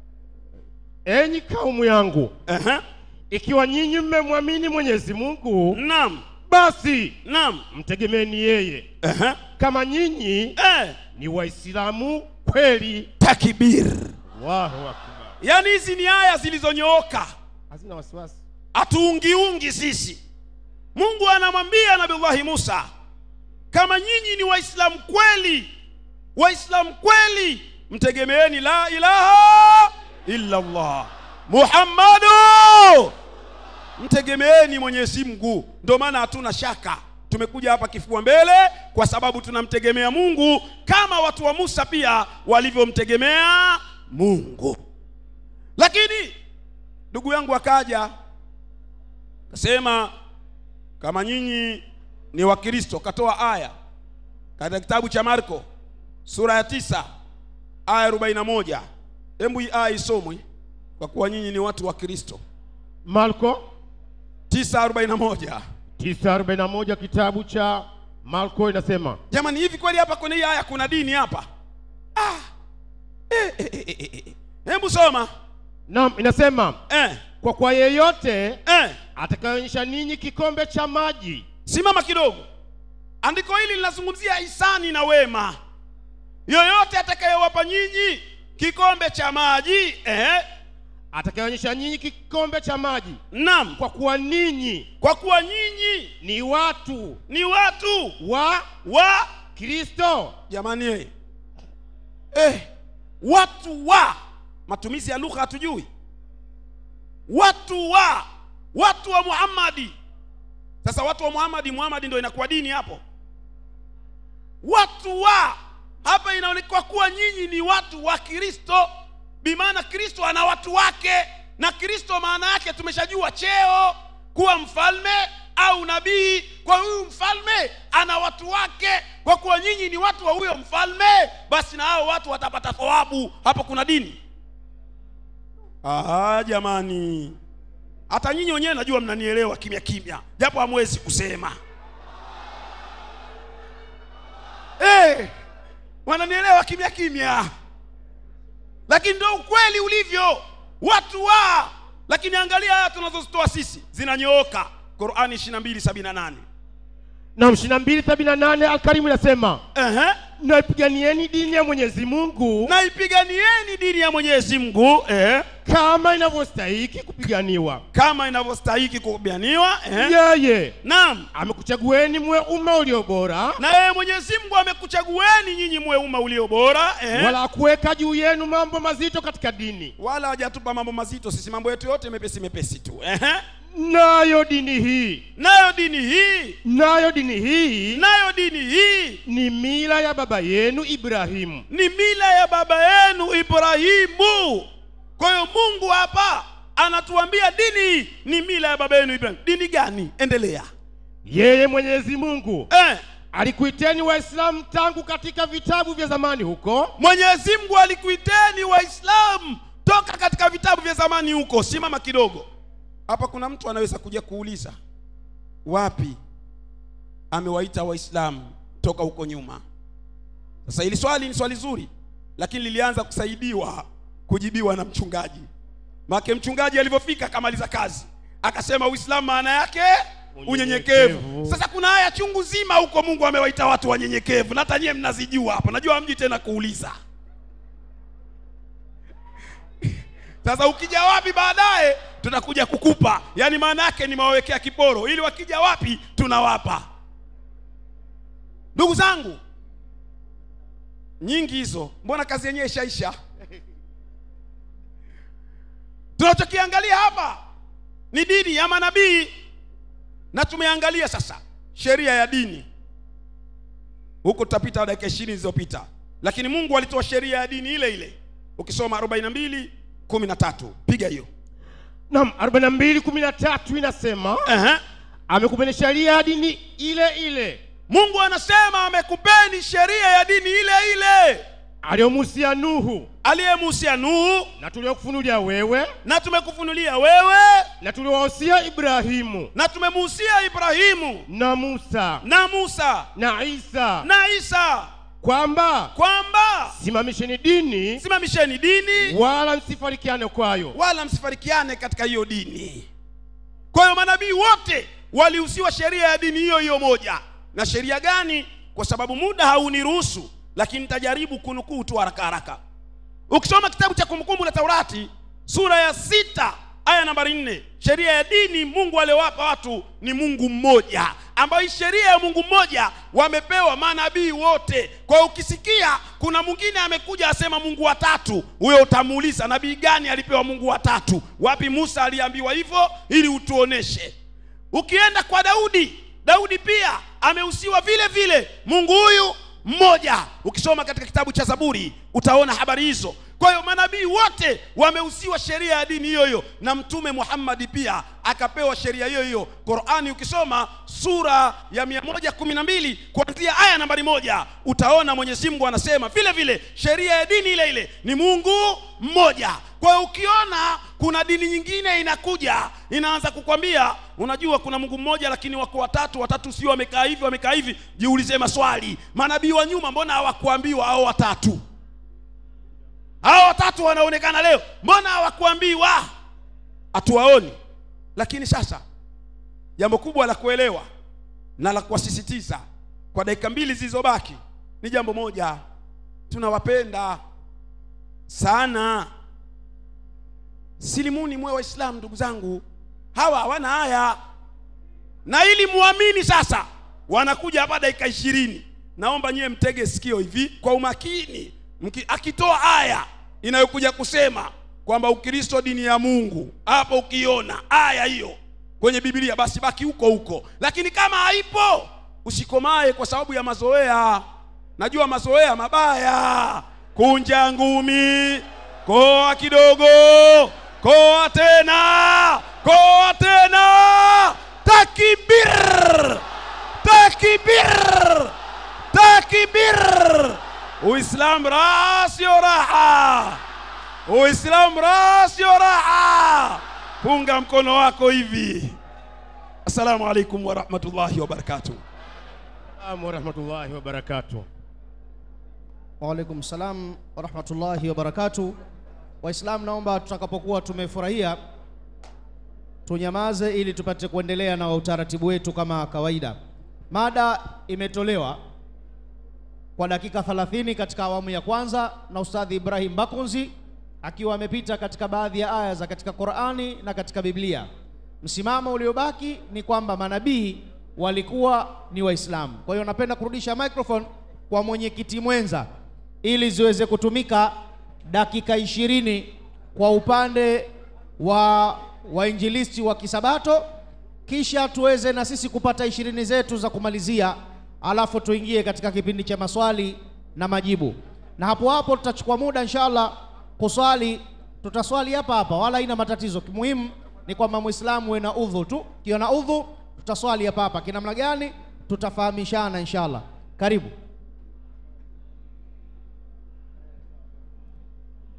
enyi kaumu yangu, eh, ikiwa nyinyi mmemwamini Mwenyezi Mungu, naam basi naam mtegemeeni yeye. eh, Kama nyinyi eh, ni Waislamu kweli. takbir Allahu akbar. yaani hizi ni aya zilizonyooka Hazina wasiwasi. hatuungiungi sisi mungu anamwambia nabiullahi musa kama nyinyi ni waislamu kweli waislamu kweli mtegemeeni la ilaha illa allah muhammadu mtegemeeni mwenyezi mungu ndio maana hatuna shaka tumekuja hapa kifua mbele kwa sababu tunamtegemea mungu kama watu wa musa pia walivyomtegemea mungu lakini ndugu yangu akaja kasema kama nyinyi ni wakristo katoa aya katika kitabu cha marko sura ya tisa aya 41 hebu hii aya isomwe kwa kuwa nyinyi ni watu wa kristo Marko 941 941 kitabu cha Marko inasema jamani hivi kweli hapa kwenye hii aya kuna dini hapa ah. eh, eh, eh, eh, eh. hebu soma Naam, inasema eh, kwa kwa yeyote eh. atakayeonyesha ninyi kikombe cha maji simama kidogo andiko hili linazungumzia hisani na wema yoyote atakayewapa nyinyi kikombe cha maji eh, atakayeonyesha nyinyi kikombe cha maji nam kwa kuwa ninyi kwa kuwa nyinyi ni watu ni watu wa wa Kristo. jamani eh. Eh, watu wa matumizi ya lugha hatujui watu wa watu wa muhammadi sasa watu wa muhammadi muhammadi ndio inakuwa dini hapo watu wa hapa inaonekana kuwa nyinyi ni watu wa kristo bimaana kristo ana watu wake na kristo maana yake tumeshajua cheo kuwa mfalme au nabii kwa huyu mfalme ana watu wake kwa kuwa nyinyi ni watu wa huyo mfalme basi na hao watu watapata thawabu hapo kuna dini Aha, jamani hata nyinyi wenyewe najua mnanielewa kimya kimya japo hamwezi kusema hey, wananielewa kimya kimya lakini ndo ukweli ulivyo watu wa lakini angalia aya tunazozitoa sisi zinanyooka qurani 2278 Na 2278 Alkarimu inasema Ehe. naipiganieni dini ya Mwenyezi Mungu na ipiganieni dini ya mwenyezi mungu eh, kama inavyostahiki kupiganiwa. kama inavyostahiki kupiganiwa eh. Yeye naam amekuchagueni mwe umma ulio bora, na yeye mwenyezi mungu amekuchagueni nyinyi mwe umma ulio bora eh. wala kuweka juu yenu mambo mazito katika dini. wala hajatupa mambo mazito sisi mambo yetu yote mepesi mepesi tu Ehe. Nayo dini hii, nayo dini hii nayo dini hii nayo dini hii ni mila ya baba yenu Ibrahimu. ni mila ya baba yenu ibrahimu kwa hiyo mungu hapa anatuambia dini ni mila ya baba yenu ibrahimu dini gani endelea Yeye Mwenyezi Mungu eh, alikuiteni Waislamu tangu katika vitabu vya zamani huko, mwenyezi mungu alikuiteni waislamu toka katika vitabu vya zamani huko simama kidogo hapa kuna mtu anaweza kuja kuuliza wapi amewaita waislamu toka huko nyuma sasa hili swali ni swali zuri lakini lilianza kusaidiwa kujibiwa na mchungaji make mchungaji alivyofika akamaliza kazi akasema uislamu maana yake unyenyekevu Unyenyekevu. sasa kuna aya chungu zima huko mungu amewaita watu wanyenyekevu na hata nyie mnazijua hapo najua mji tena kuuliza sasa ukija wapi baadaye tutakuja kukupa yaani maana yake nimewawekea kiporo ili wakija wapi tunawapa ndugu zangu nyingi hizo mbona kazi yenyewe ishaisha tunachokiangalia hapa ni dini ya manabii na tumeangalia sasa sheria ya dini huko tutapita dakika ishirini zilizopita lakini mungu alitoa sheria ya dini ile ile ukisoma 42 13 piga hiyo Naam, 42 13 inasema Ehe. amekupeni sheria ya dini ile ile mungu anasema amekupeni sheria ya dini ile ile aliyomuhusia Nuhu aliyemuhusia nuhu na tuliokufunulia wewe na tumekufunulia wewe na tuliowahusia Ibrahimu na tumemuhusia ibrahimu na Musa na musa na Isa na isa kwamba kwamba simamisheni dini simamisheni dini wala msifarikiane kwayo wala msifarikiane katika hiyo dini kwa hiyo manabii wote walihusiwa sheria ya dini hiyo hiyo moja na sheria gani kwa sababu muda hauniruhusu lakini nitajaribu kunukuu tu haraka haraka ukisoma kitabu cha kumbukumbu la taurati sura ya sita aya nambari nne sheria ya dini mungu aliowapa watu ni mungu mmoja ambayo hii sheria ya mungu mmoja wamepewa manabii wote kwa hiyo ukisikia kuna mwingine amekuja asema mungu watatu huyo utamuuliza nabii gani alipewa mungu watatu wapi musa aliambiwa hivyo ili utuoneshe ukienda kwa daudi daudi pia amehusiwa vile vile mungu huyu mmoja ukisoma katika kitabu cha zaburi utaona habari hizo kwa hiyo manabii wote wamehusiwa sheria ya dini hiyo hiyo na mtume muhammadi pia akapewa sheria hiyo hiyo qurani ukisoma sura ya 112 kuanzia aya nambari moja utaona mwenyezi mungu anasema vile vile sheria ya dini ile ile ni mungu mmoja kwa hiyo ukiona kuna dini nyingine inakuja inaanza kukwambia unajua kuna mungu mmoja lakini wako watatu watatu sio wamekaa hivi wamekaa hivi jiulize maswali manabii wa nyuma mbona hawakuambiwa hao watatu hao watatu wanaonekana leo mbona hawakuambiwa hatuwaoni lakini sasa jambo kubwa la kuelewa na la kuwasisitiza kwa dakika mbili zilizobaki ni jambo moja tunawapenda sana silimuni mwe waislamu ndugu zangu hawa hawana haya na ili muamini sasa wanakuja hapa dakika ishirini naomba nyiwe mtege sikio hivi kwa umakini Mki, akitoa aya inayokuja kusema kwamba ukristo dini ya mungu hapo ukiona aya hiyo kwenye biblia basi baki huko huko lakini kama haipo usikomae kwa sababu ya mazoea najua mazoea mabaya kunja ngumi koa kidogo koa tena koa tena takbir takbir takbir uislam raha sio raha uislam raha sio raha punga mkono wako hivi assalamu alaikum warahmatullahi wabarakatuh Salamu warahmatullahi wabarakatuh. Waalaikum salam warahmatullahi wabarakatuh. Waislamu, naomba tutakapokuwa tumefurahia tunyamaze ili tupate kuendelea na utaratibu wetu kama kawaida. Mada imetolewa kwa dakika 30 katika awamu ya kwanza na Ustadhi Ibrahim Bakunzi akiwa amepita katika baadhi ya aya za katika Qur'ani na katika Biblia. Msimamo uliobaki ni kwamba manabii walikuwa ni Waislamu. Kwa hiyo napenda kurudisha microphone kwa mwenyekiti mwenza ili ziweze kutumika dakika ishirini kwa upande wa wainjilisti wa Kisabato, kisha tuweze na sisi kupata ishirini zetu za kumalizia, alafu tuingie katika kipindi cha maswali na majibu, na hapo hapo tutachukua muda inshallah kuswali. Tutaswali hapa hapa, wala haina matatizo. Muhimu ni kwamba Muislamu uwe na udhu tu, kiwa na udhu tutaswali hapa hapa. Kinamna gani tutafahamishana inshallah. Karibu.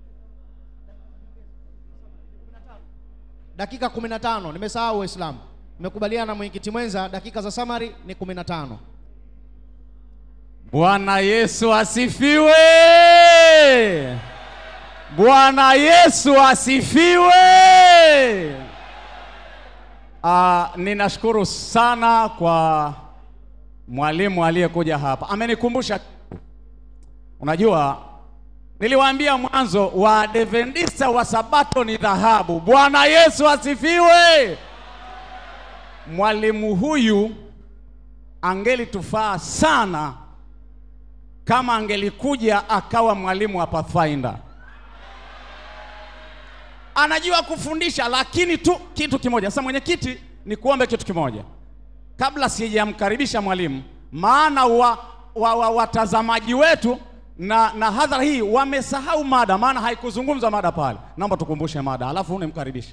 dakika 15 nimesahau Waislamu. Mmekubaliana na mwenyekiti mwenza, dakika za summary ni 15. Bwana Yesu asifiwe! Bwana Yesu asifiwe! Ah, ninashukuru sana kwa mwalimu aliyekuja hapa, amenikumbusha. Unajua, niliwaambia mwanzo wa Adventista wa Sabato ni dhahabu. Bwana Yesu asifiwe! Mwalimu huyu angelitufaa sana kama angelikuja akawa mwalimu wa Pathfinder. Anajua kufundisha, lakini tu kitu kimoja. Sasa mwenyekiti, ni kuombe kitu kimoja kabla sijamkaribisha mwalimu, maana wa, wa, wa, watazamaji wetu na, na hadhara hii wamesahau mada, maana haikuzungumzwa mada pale. Naomba tukumbushe mada, alafu nimkaribishe.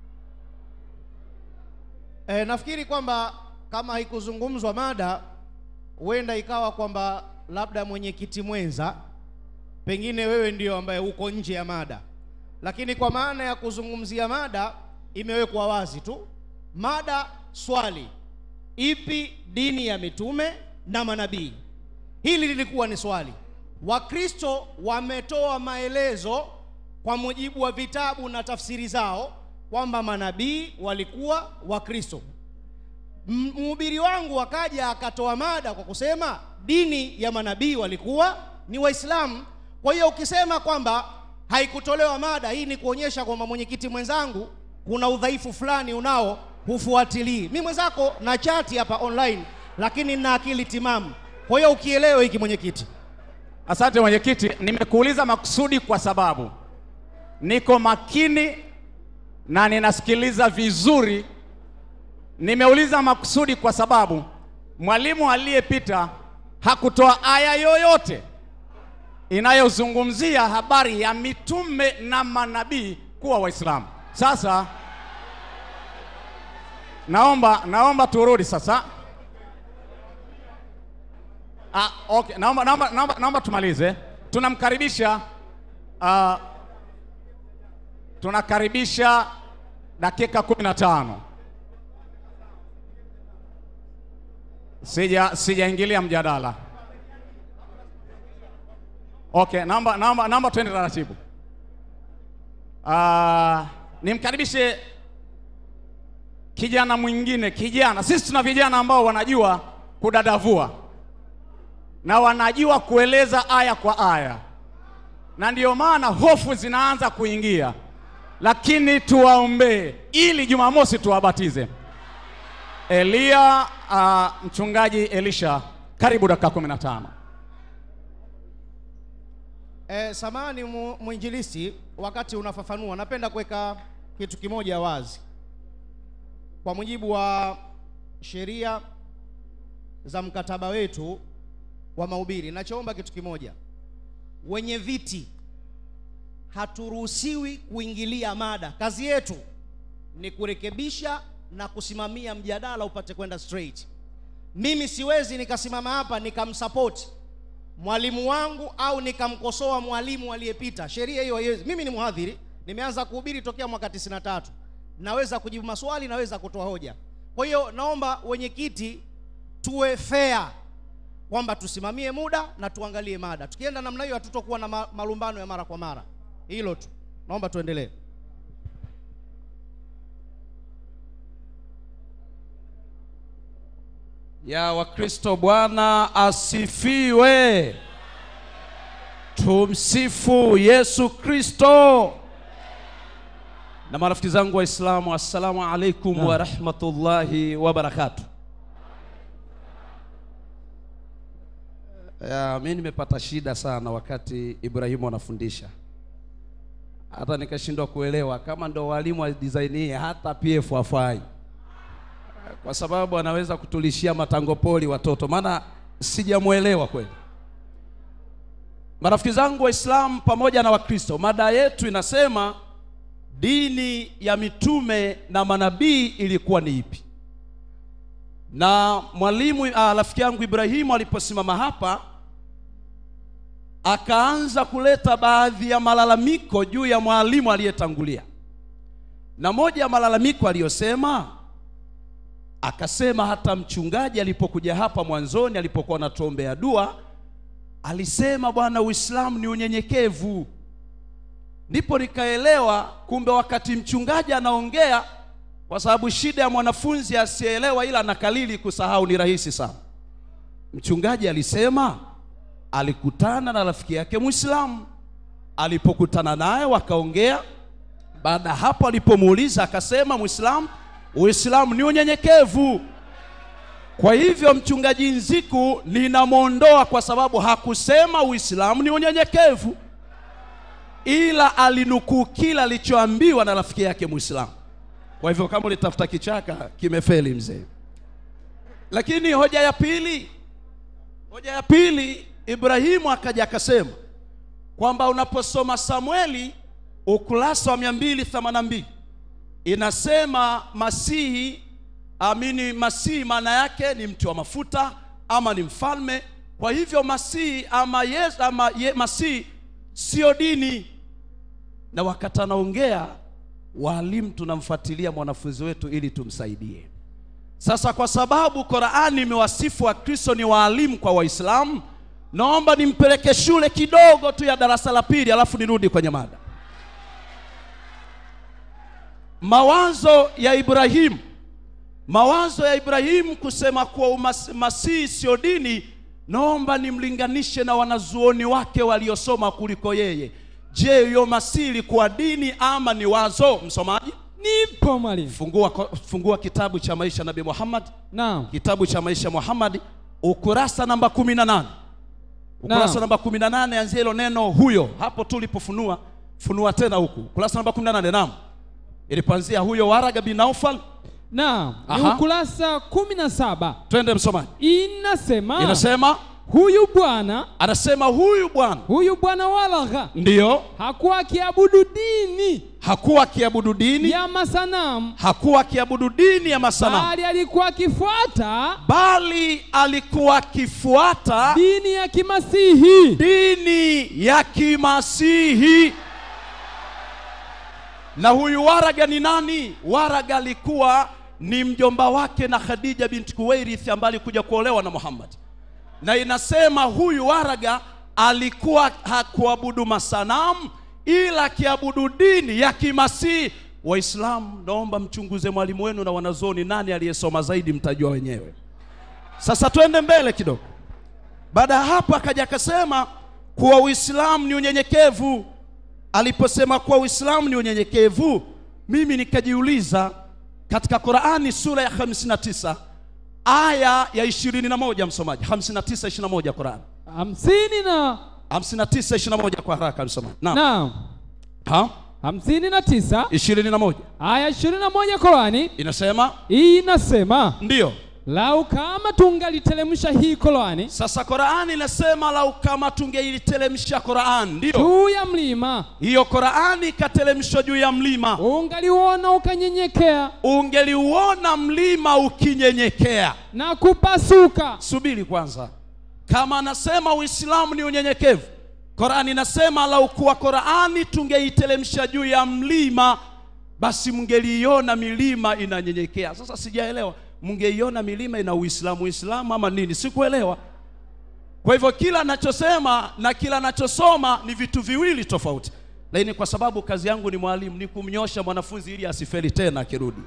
E, nafikiri kwamba kama haikuzungumzwa mada, huenda ikawa kwamba labda mwenyekiti mwenza, pengine wewe ndio ambaye uko nje ya mada, lakini kwa maana ya kuzungumzia mada imewekwa wazi tu. Mada swali, ipi dini ya mitume na manabii? Hili lilikuwa ni swali. Wakristo wametoa maelezo kwa mujibu wa vitabu na tafsiri zao kwamba manabii walikuwa Wakristo. M- Mhubiri wangu akaja akatoa mada kwa kusema dini ya manabii walikuwa ni Waislamu. Kwa hiyo ukisema kwamba haikutolewa mada, hii ni kuonyesha kwamba mwenyekiti mwenzangu kuna udhaifu fulani unao, hufuatilii. Mimi mwenzako na chati hapa online, lakini nina akili timamu. Kwa hiyo ukielewe hiki mwenyekiti. Asante mwenyekiti, nimekuuliza makusudi kwa sababu niko makini na ninasikiliza vizuri. Nimeuliza makusudi kwa sababu mwalimu aliyepita hakutoa aya yoyote inayozungumzia habari ya mitume na manabii kuwa Waislamu. Sasa naomba naomba turudi sasa. Ah, okay. Naomba, naomba, naomba, naomba tumalize. Tunamkaribisha uh, tunakaribisha dakika kumi na tano. Sija sijaingilia mjadala. Okay, naomba naomba naomba twende taratibu. Uh, nimkaribishe kijana mwingine, kijana. Sisi tuna vijana ambao wanajua kudadavua na wanajua kueleza aya kwa aya, na ndiyo maana hofu zinaanza kuingia, lakini tuwaombee ili Jumamosi tuwabatize. Elia, uh, mchungaji Elisha, karibu dakika kumi na tano. E, samani mu- mwinjilisti, wakati unafafanua, napenda kuweka kitu kimoja wazi. Kwa mujibu wa sheria za mkataba wetu wa mahubiri, nachoomba kitu kimoja, wenye viti haturuhusiwi kuingilia mada. Kazi yetu ni kurekebisha na kusimamia mjadala upate kwenda straight. Mimi siwezi nikasimama hapa nikamsupport mwalimu wangu au nikamkosoa mwalimu aliyepita. Sheria hiyo haiwezi. Mimi ni mhadhiri, nimeanza kuhubiri tokea mwaka 93. Naweza kujibu maswali, naweza kutoa hoja. Kwa hiyo naomba wenyekiti tuwe fair kwamba tusimamie muda na tuangalie mada. Tukienda namna hiyo hatutokuwa na ma- malumbano ya mara kwa mara. Hilo tu. Naomba tuendelee. ya Wakristo. Bwana asifiwe. Tumsifu Yesu Kristo. Na marafiki zangu Waislamu, assalamu alaikum wa rahmatullahi wa barakatuh. Ya, mimi nimepata shida sana wakati Ibrahimu anafundisha, hata nikashindwa kuelewa kama ndo walimu wa design hii, hata PF hafai kwa sababu anaweza kutulishia matango poli watoto, maana sijamwelewa kweli. Marafiki zangu Waislamu pamoja na Wakristo, mada yetu inasema dini ya mitume na manabii ilikuwa ni ipi? Na mwalimu ah, rafiki yangu Ibrahimu aliposimama hapa akaanza kuleta baadhi ya malalamiko juu ya mwalimu aliyetangulia, na moja ya malalamiko aliyosema akasema hata mchungaji alipokuja hapa mwanzoni alipokuwa anatuombea dua alisema bwana uislamu ni unyenyekevu ndipo nikaelewa kumbe wakati mchungaji anaongea kwa sababu shida ya mwanafunzi asiyeelewa ila anakalili kusahau ni rahisi sana mchungaji alisema alikutana na rafiki yake mwislamu alipokutana naye wakaongea baada ya hapo alipomuuliza akasema mwislamu uislamu ni unyenyekevu kwa hivyo mchungaji nziku ninamwondoa kwa sababu hakusema uislamu ni unyenyekevu ila alinukuu kila alichoambiwa na rafiki yake mwislamu kwa hivyo kama ulitafuta kichaka kimefeli mzee lakini hoja ya pili hoja ya pili ibrahimu akaja akasema kwamba unaposoma samueli ukurasa wa 282 inasema masihi amini masihi maana yake ni mti wa mafuta ama ni mfalme kwa hivyo masihi ama yes, ama ye, masihi sio dini na wakati anaongea walimu tunamfuatilia mwanafunzi wetu ili tumsaidie sasa kwa sababu Qur'ani imewasifu Wakristo ni waalimu kwa Waislamu, naomba nimpeleke shule kidogo tu ya darasa la pili, alafu nirudi kwenye mada. Mawazo ya Ibrahimu, mawazo ya Ibrahimu kusema kuwa umas- masihi sio dini, naomba nimlinganishe na wanazuoni wake waliosoma kuliko yeye. Je, hiyo masihi ilikuwa dini ama ni wazo? Msomaji, Nipo mwalimu. fungua, fungua kitabu cha maisha Nabii Muhammad Naam. kitabu cha maisha Muhammad ukurasa namba 18 ukurasa Naam. namba 18 anzia hilo neno huyo hapo tu ulipofunua funua tena huku ukurasa namba 18 naam ilipoanzia huyo Waraga bin Naufal Naam. Ni Aha. ukurasa kumi na saba twende msomaji inasema inasema huyu bwana anasema huyu bwana huyu bwana Walagha ndiyo hakuwa akiabudu dini hakuwa akiabudu dini ya masanamu hakuwa akiabudu dini ya masanamu bali alikuwa akifuata bali alikuwa akifuata dini ya kimasihi dini ya kimasihi na huyu waraga ni nani waraga alikuwa ni mjomba wake na khadija binti kuwairith ambaye alikuja kuolewa na muhammad na inasema huyu waraga alikuwa hakuabudu masanamu ila akiabudu dini ya kimasihi waislamu naomba mchunguze mwalimu wenu na wanazoni nani aliyesoma zaidi mtajua wenyewe sasa twende mbele kidogo baada ya hapo akaja akasema kuwa Uislamu ni unyenyekevu. Aliposema kuwa Uislamu ni unyenyekevu, mimi nikajiuliza katika Qur'ani sura ya 59 aya ya 21, msomaji 59 21 Qur'an hamsini na 59 21 kwa haraka msomaji. Naam. naam Ha? hamsini na tisa 21 aya ishirini na moja Korani inasema inasema ndiyo. lau kama tungaliteremsha hii Korani Sasa Qur'ani inasema lau kama tungeiliteremsha Qur'an, ndiyo. juu ya mlima Hiyo Qur'ani ikateremshwa juu ya mlima. ungaliuona ukanyenyekea ungeliuona mlima ukinyenyekea. na kupasuka Subiri kwanza, kama anasema Uislamu ni unyenyekevu, Qurani inasema lau kuwa Qurani tungeiteremsha juu ya mlima, basi mngeliiona milima inanyenyekea. Sasa sijaelewa, mngeiona milima ina Uislamu Uislamu ama nini? Sikuelewa. Kwa hivyo kila anachosema na kila anachosoma ni vitu viwili tofauti, lakini kwa sababu kazi yangu ni mwalimu, ni kumnyosha mwanafunzi ili asifeli tena akirudi.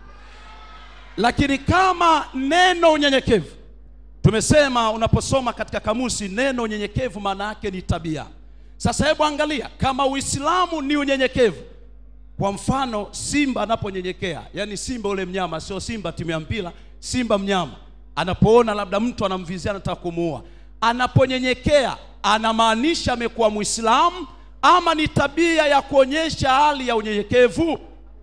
Lakini kama neno unyenyekevu, tumesema unaposoma katika kamusi, neno unyenyekevu maana yake ni tabia. Sasa hebu angalia, kama Uislamu ni unyenyekevu, kwa mfano simba anaponyenyekea, yani simba ule mnyama, sio simba timu ya mpira, simba mnyama anapoona labda mtu anamvizia anataka kumuua, anaponyenyekea anamaanisha amekuwa Muislamu ama ni tabia ya kuonyesha hali ya unyenyekevu?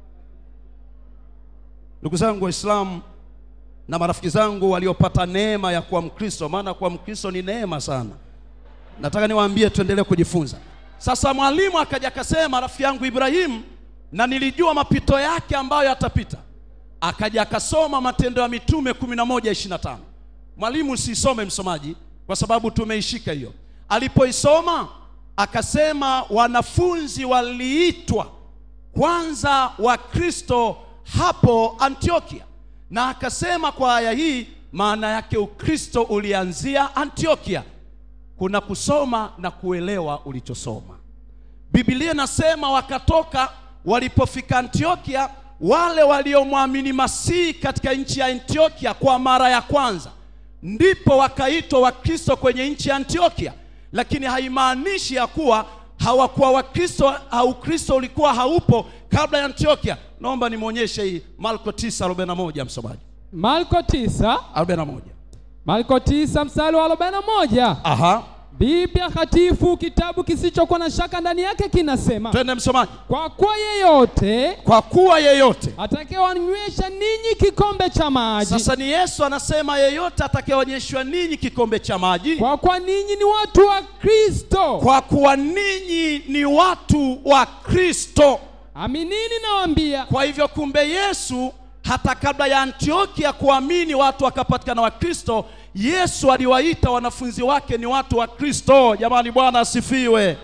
Ndugu zangu Waislamu na marafiki zangu waliopata neema ya kuwa Mkristo, maana kuwa Mkristo ni neema sana. Nataka niwaambie tuendelee kujifunza. Sasa mwalimu akaja akasema, rafiki yangu Ibrahimu, na nilijua mapito yake ambayo yatapita. Akaja akasoma Matendo ya Mitume 11:25. Mwalimu, usisome msomaji, kwa sababu tumeishika hiyo. Alipoisoma akasema wanafunzi waliitwa kwanza Wakristo hapo Antiokia, na akasema kwa aya hii maana yake ukristo ulianzia antiokia kuna kusoma na kuelewa ulichosoma biblia inasema wakatoka walipofika antiokia wale waliomwamini masihi katika nchi ya antiokia kwa mara ya kwanza ndipo wakaitwa wakristo kwenye nchi ya antiokia lakini haimaanishi ya kuwa hawakuwa wakristo au kristo ulikuwa haupo kabla ya antiokia naomba nimwonyeshe hii marko 941 msomaji Marko 9 41 Marko 9 mstari wa 41 aha Biblia takatifu kitabu kisichokuwa na shaka ndani yake kinasema twende msomaji kwa kuwa yeyote kwa kuwa yeyote atakayewanywesha ninyi kikombe cha maji sasa ni yesu anasema yeyote atakayeonyeshwa ninyi kikombe cha maji kwa kuwa ninyi ni watu wa Kristo kwa kuwa ninyi ni watu wa kristo aminini nawaambia kwa hivyo kumbe yesu hata kabla ya antiokia kuamini watu wakapatikana wa kristo yesu aliwaita wanafunzi wake ni watu wa kristo jamani bwana asifiwe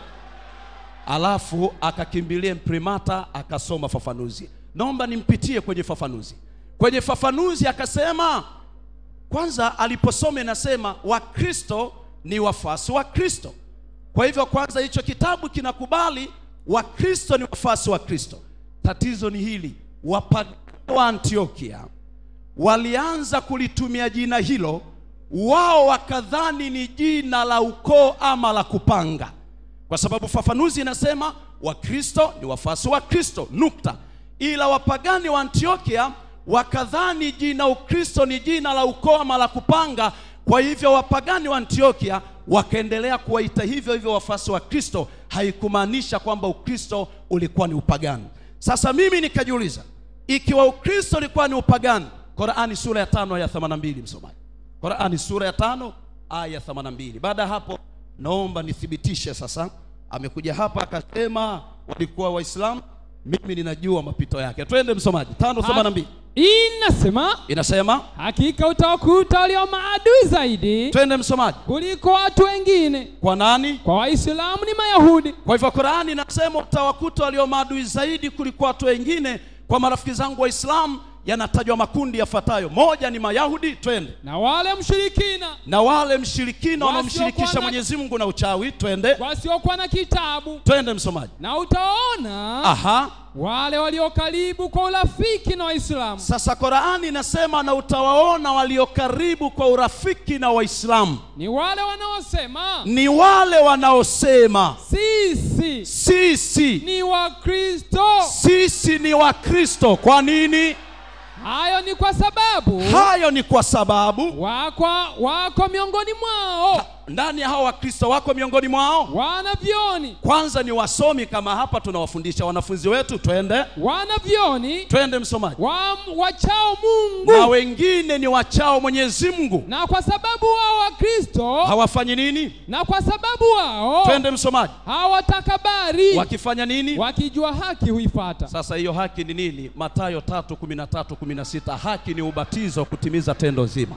alafu akakimbilia imprimata akasoma fafanuzi naomba nimpitie kwenye fafanuzi kwenye fafanuzi akasema kwanza aliposoma inasema wakristo ni wafuasi wa kristo kwa hivyo kwanza hicho kitabu kinakubali wakristo ni wafuasi wa kristo tatizo ni hili wapagani wa antiokia walianza kulitumia jina hilo wao wakadhani ni jina la ukoo ama la kupanga kwa sababu fafanuzi inasema wakristo ni wafuasi wa kristo nukta ila wapagani wa antiokia wakadhani jina ukristo ni jina la ukoo ama la kupanga kwa hivyo wapagani wa antiokia wakaendelea kuwaita hivyo hivyo wafuasi wa kristo haikumaanisha kwamba ukristo ulikuwa ni upagani sasa mimi nikajiuliza ikiwa ukristo ulikuwa ni upagani Qurani sura ya tano aya 82 msomaji Qurani sura ya tano aya 82 baada ya hapo naomba nithibitishe sasa amekuja hapa akasema walikuwa waislamu mimi ninajua mapito yake twende msomaji tano 82 inasema inasema hakika utawakuta walio maadui zaidi twende msomaji kuliko watu wengine kwa nani kwa waislamu ni mayahudi kwa hivyo Qurani inasema utawakuta walio maadui zaidi kuliko watu wengine kwa marafiki zangu waislamu yanatajwa makundi yafuatayo moja ni mayahudi twende na wale mshirikina na wale mshirikina Wasiokuwa wanaomshirikisha na- mwenyezi mungu na uchawi twende wasiokuwa na kitabu twende msomaji na utaona aha wale walio karibu kwa urafiki na waislamu sasa Qurani inasema na utawaona walio karibu kwa urafiki na waislamu ni wale wanaosema ni wale wanaosema sisi sisi ni wakristo sisi ni wakristo kwa nini hayo ni kwa sababu hayo ni kwa sababu wako, wako miongoni mwao ndani ya hao wakristo wako miongoni mwao wanavyoni kwanza ni wasomi kama hapa tunawafundisha wanafunzi wetu twende wanavyoni twende msomaji wa, wachao mungu na wengine ni wachao mwenyezi mungu na kwa sababu wao wakristo hawafanyi nini na kwa sababu wao twende msomaji hawatakabari wakifanya nini wakijua haki huifata sasa hiyo haki ni nini matayo 3:13-16 haki ni ubatizo kutimiza tendo zima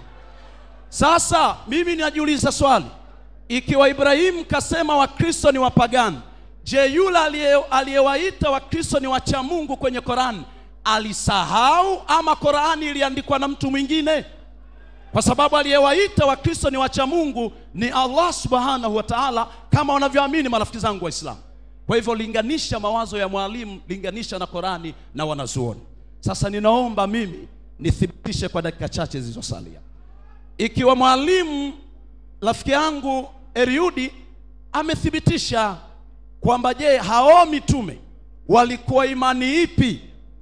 sasa mimi najiuliza swali ikiwa ibrahimu kasema wakristo ni wapagani je yule aliye- aliyewaita wakristo ni wacha mungu kwenye korani alisahau ama korani iliandikwa na mtu mwingine kwa sababu aliyewaita wakristo ni wacha mungu ni allah subhanahu wa taala kama wanavyoamini marafiki zangu waislamu kwa hivyo linganisha mawazo ya mwalimu linganisha na korani na wanazuoni sasa ninaomba mimi nithibitishe kwa dakika chache zilizosalia ikiwa mwalimu rafiki yangu Eriudi amethibitisha kwamba je, hao mitume walikuwa imani ipi?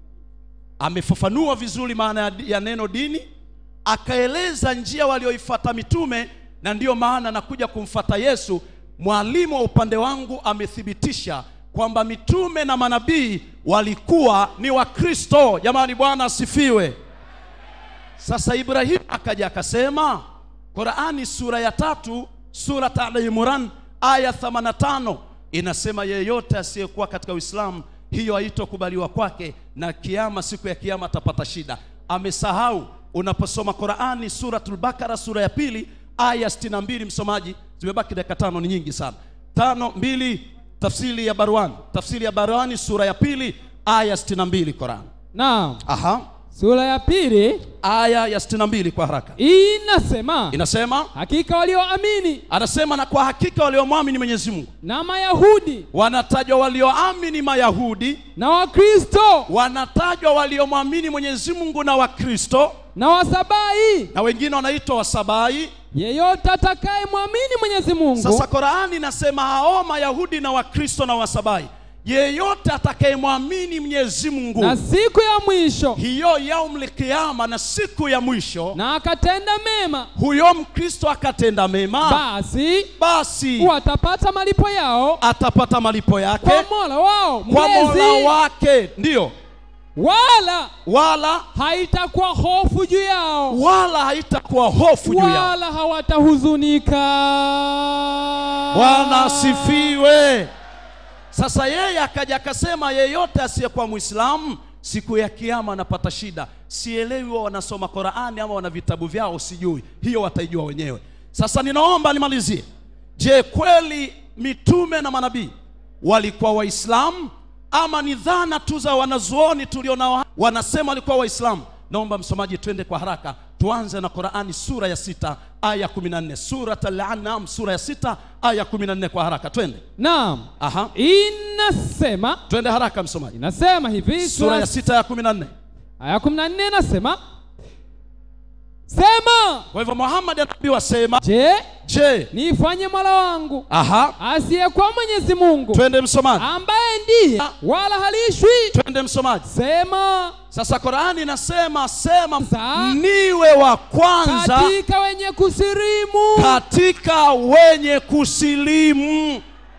Amefafanua vizuri maana ya, ya neno dini, akaeleza njia walioifuata mitume, na ndiyo maana nakuja kumfata Yesu. Mwalimu wa upande wangu amethibitisha kwamba mitume na manabii walikuwa ni Wakristo. Jamani, Bwana asifiwe. Sasa Ibrahimu akaja akasema, Qurani sura ya tatu sura Al Imran aya 85 inasema, yeyote asiyekuwa katika Uislamu hiyo haitokubaliwa kwake, na kiama, siku ya kiama atapata shida. Amesahau. Unaposoma Qurani suratul Bakara sura ya pili aya 62, msomaji, zimebaki dakika tano, ni nyingi sana. Tano mbili, tafsiri ya Barwani, tafsiri ya Barwani sura ya pili aya 62 Qurani. naam Aha. sura ya pili aya ya 62 kwa haraka inasema inasema hakika walioamini anasema na kwa hakika waliomwamini mwenyezi mungu na mayahudi wanatajwa walioamini mayahudi na wakristo wanatajwa waliomwamini mwenyezi mungu na wakristo na wasabai na wengine wanaitwa wasabai yeyote atakayemwamini mwenyezi mungu sasa korani inasema hao mayahudi na wakristo na wasabai yeyote atakayemwamini mwenyezi mungu na siku ya mwisho hiyo yaumul kiyama na siku ya mwisho na akatenda mema huyo mkristo akatenda mema basi basi watapata malipo yao atapata malipo yake kwa mola wao kwa mlezi mola wake ndiyo wala wala haitakuwa hofu juu yao wala haitakuwa hofu juu yao wala hawatahuzunika bwana asifiwe sasa yeye akaja akasema yeyote asiyekuwa mwislamu siku ya kiama anapata shida sielewi wao wanasoma qurani ama wana vitabu vyao sijui hiyo wataijua wenyewe sasa ninaomba nimalizie je kweli mitume na manabii walikuwa waislamu ama ni dhana tu za wanazuoni tulionao hapa? wanasema walikuwa waislamu naomba msomaji twende kwa haraka tuanze na qurani sura ya sita aya 14 surat al-an'am sura ya sita aya 14 kwa haraka twende naam aha inasema twende haraka msomaji inasema hivi sura ya sita ya 14 aya kumi na nne inasema sema kwa hivyo muhammad anaambiwa sema je je nifanye mola wangu aha asiyekuwa mwenyezi mungu twende msomaji ambaye ndiye wala halishwi twende msomaji sema sasa qurani inasema sema Za- niwe wa kwanza katika wenye kusirimu katika wenye kusilimu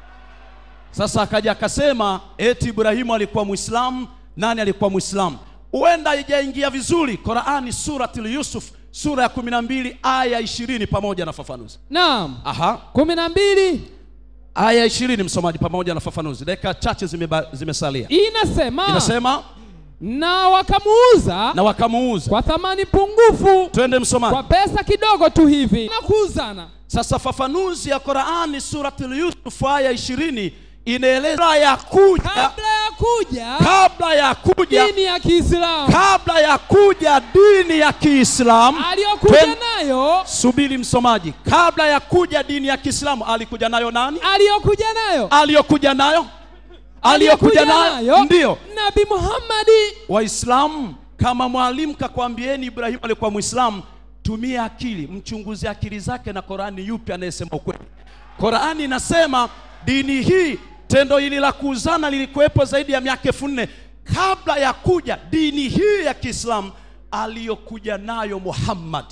sasa akaja akasema eti ibrahimu alikuwa mwislamu nani alikuwa mwislamu huenda haijaingia vizuri qurani suratul yusuf sura ya 12 aya 20 pamoja na fafanuzi naam aha kumi na mbili aya 20 msomaji pamoja na fafanuzi dakika chache zimeba- zimesalia inasema inasema na wakamuuza na wakamuuza kwa thamani pungufu twende msomaji kwa pesa kidogo tu hivi na kuuzana sasa fafanuzi ya qurani suratul yusuf aya 20 inaeleza ya kuja kabla ya kuja kabla ya kuja dini ya kiislamu kabla ya kuja dini ya kiislamu aliyokuja Twen- nayo subiri msomaji kabla ya kuja dini ya kiislamu alikuja nayo nani aliyokuja nayo aliyokuja nayo aliyokuja nayo ndiyo nabi muhammadi waislamu kama mwalimu kakwambieni ibrahimu alikuwa mwislamu tumia akili mchunguze akili zake na korani yupi anayesema ukweli korani inasema dini hii tendo hili la kuuzana lilikuwepo zaidi ya miaka elfu nne kabla ya kuja dini hii ya kiislamu aliyokuja nayo muhammad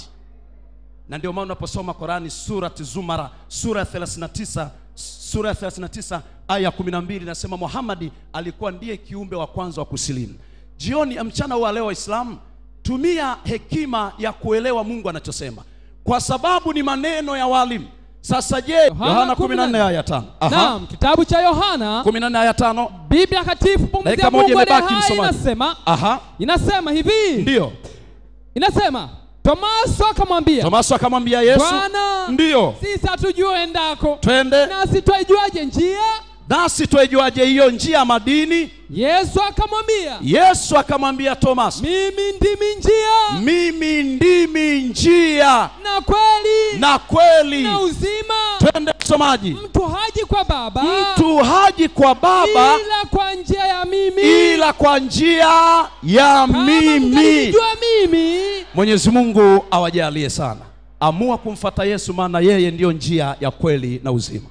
na ndio maana unaposoma Qurani surat Zumara sura ya 39 sura ya 39 aya 12 inasema Muhammadi alikuwa ndiye kiumbe wa kwanza wa kusilimu. Jioni ya mchana wa leo Waislamu, tumia hekima ya kuelewa Mungu anachosema, kwa sababu ni maneno ya walimu. Sasa je, Yohana 14 aya 5. Aha. naam kitabu cha yohana 14 aya 5. biblia takatifu pumzi Dakika ya moja mungu aliye imebaki, hai msomaji. inasema Aha. inasema hivi Ndio. inasema tomaso akamwambia Tomaso akamwambia Yesu, bwana ndio. sisi hatujua endako Twende nasi twaijuaje njia nasi twaijuaje hiyo njia ya madini? yesu akamwambia Yesu akamwambia Tomaso, mimi ndimi njia mimi ndimi njia na kweli na kweli. na uzima Twende msomaji. mtu haji kwa baba Mtu haji kwa Baba ila kwa njia ya mimi ila kwa njia ya Kama mimi. mtanijua mimi Mwenyezi Mungu awajalie sana. Amua kumfata Yesu, maana yeye ndiyo njia ya kweli na uzima.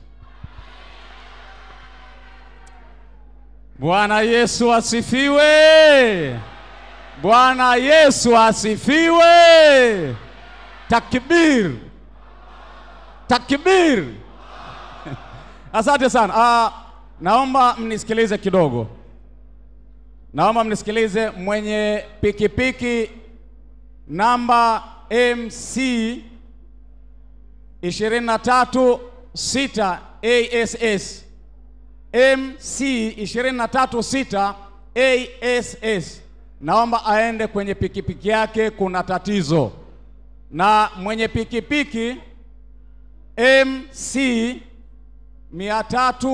Bwana Yesu asifiwe. Bwana Yesu asifiwe. Takbir. Takbir. Asante sana. Ah, naomba mnisikilize kidogo. Naomba mnisikilize mwenye pikipiki namba MC 236 ASS MC 236 ASS. Naomba aende kwenye pikipiki yake, kuna tatizo. Na mwenye pikipiki MC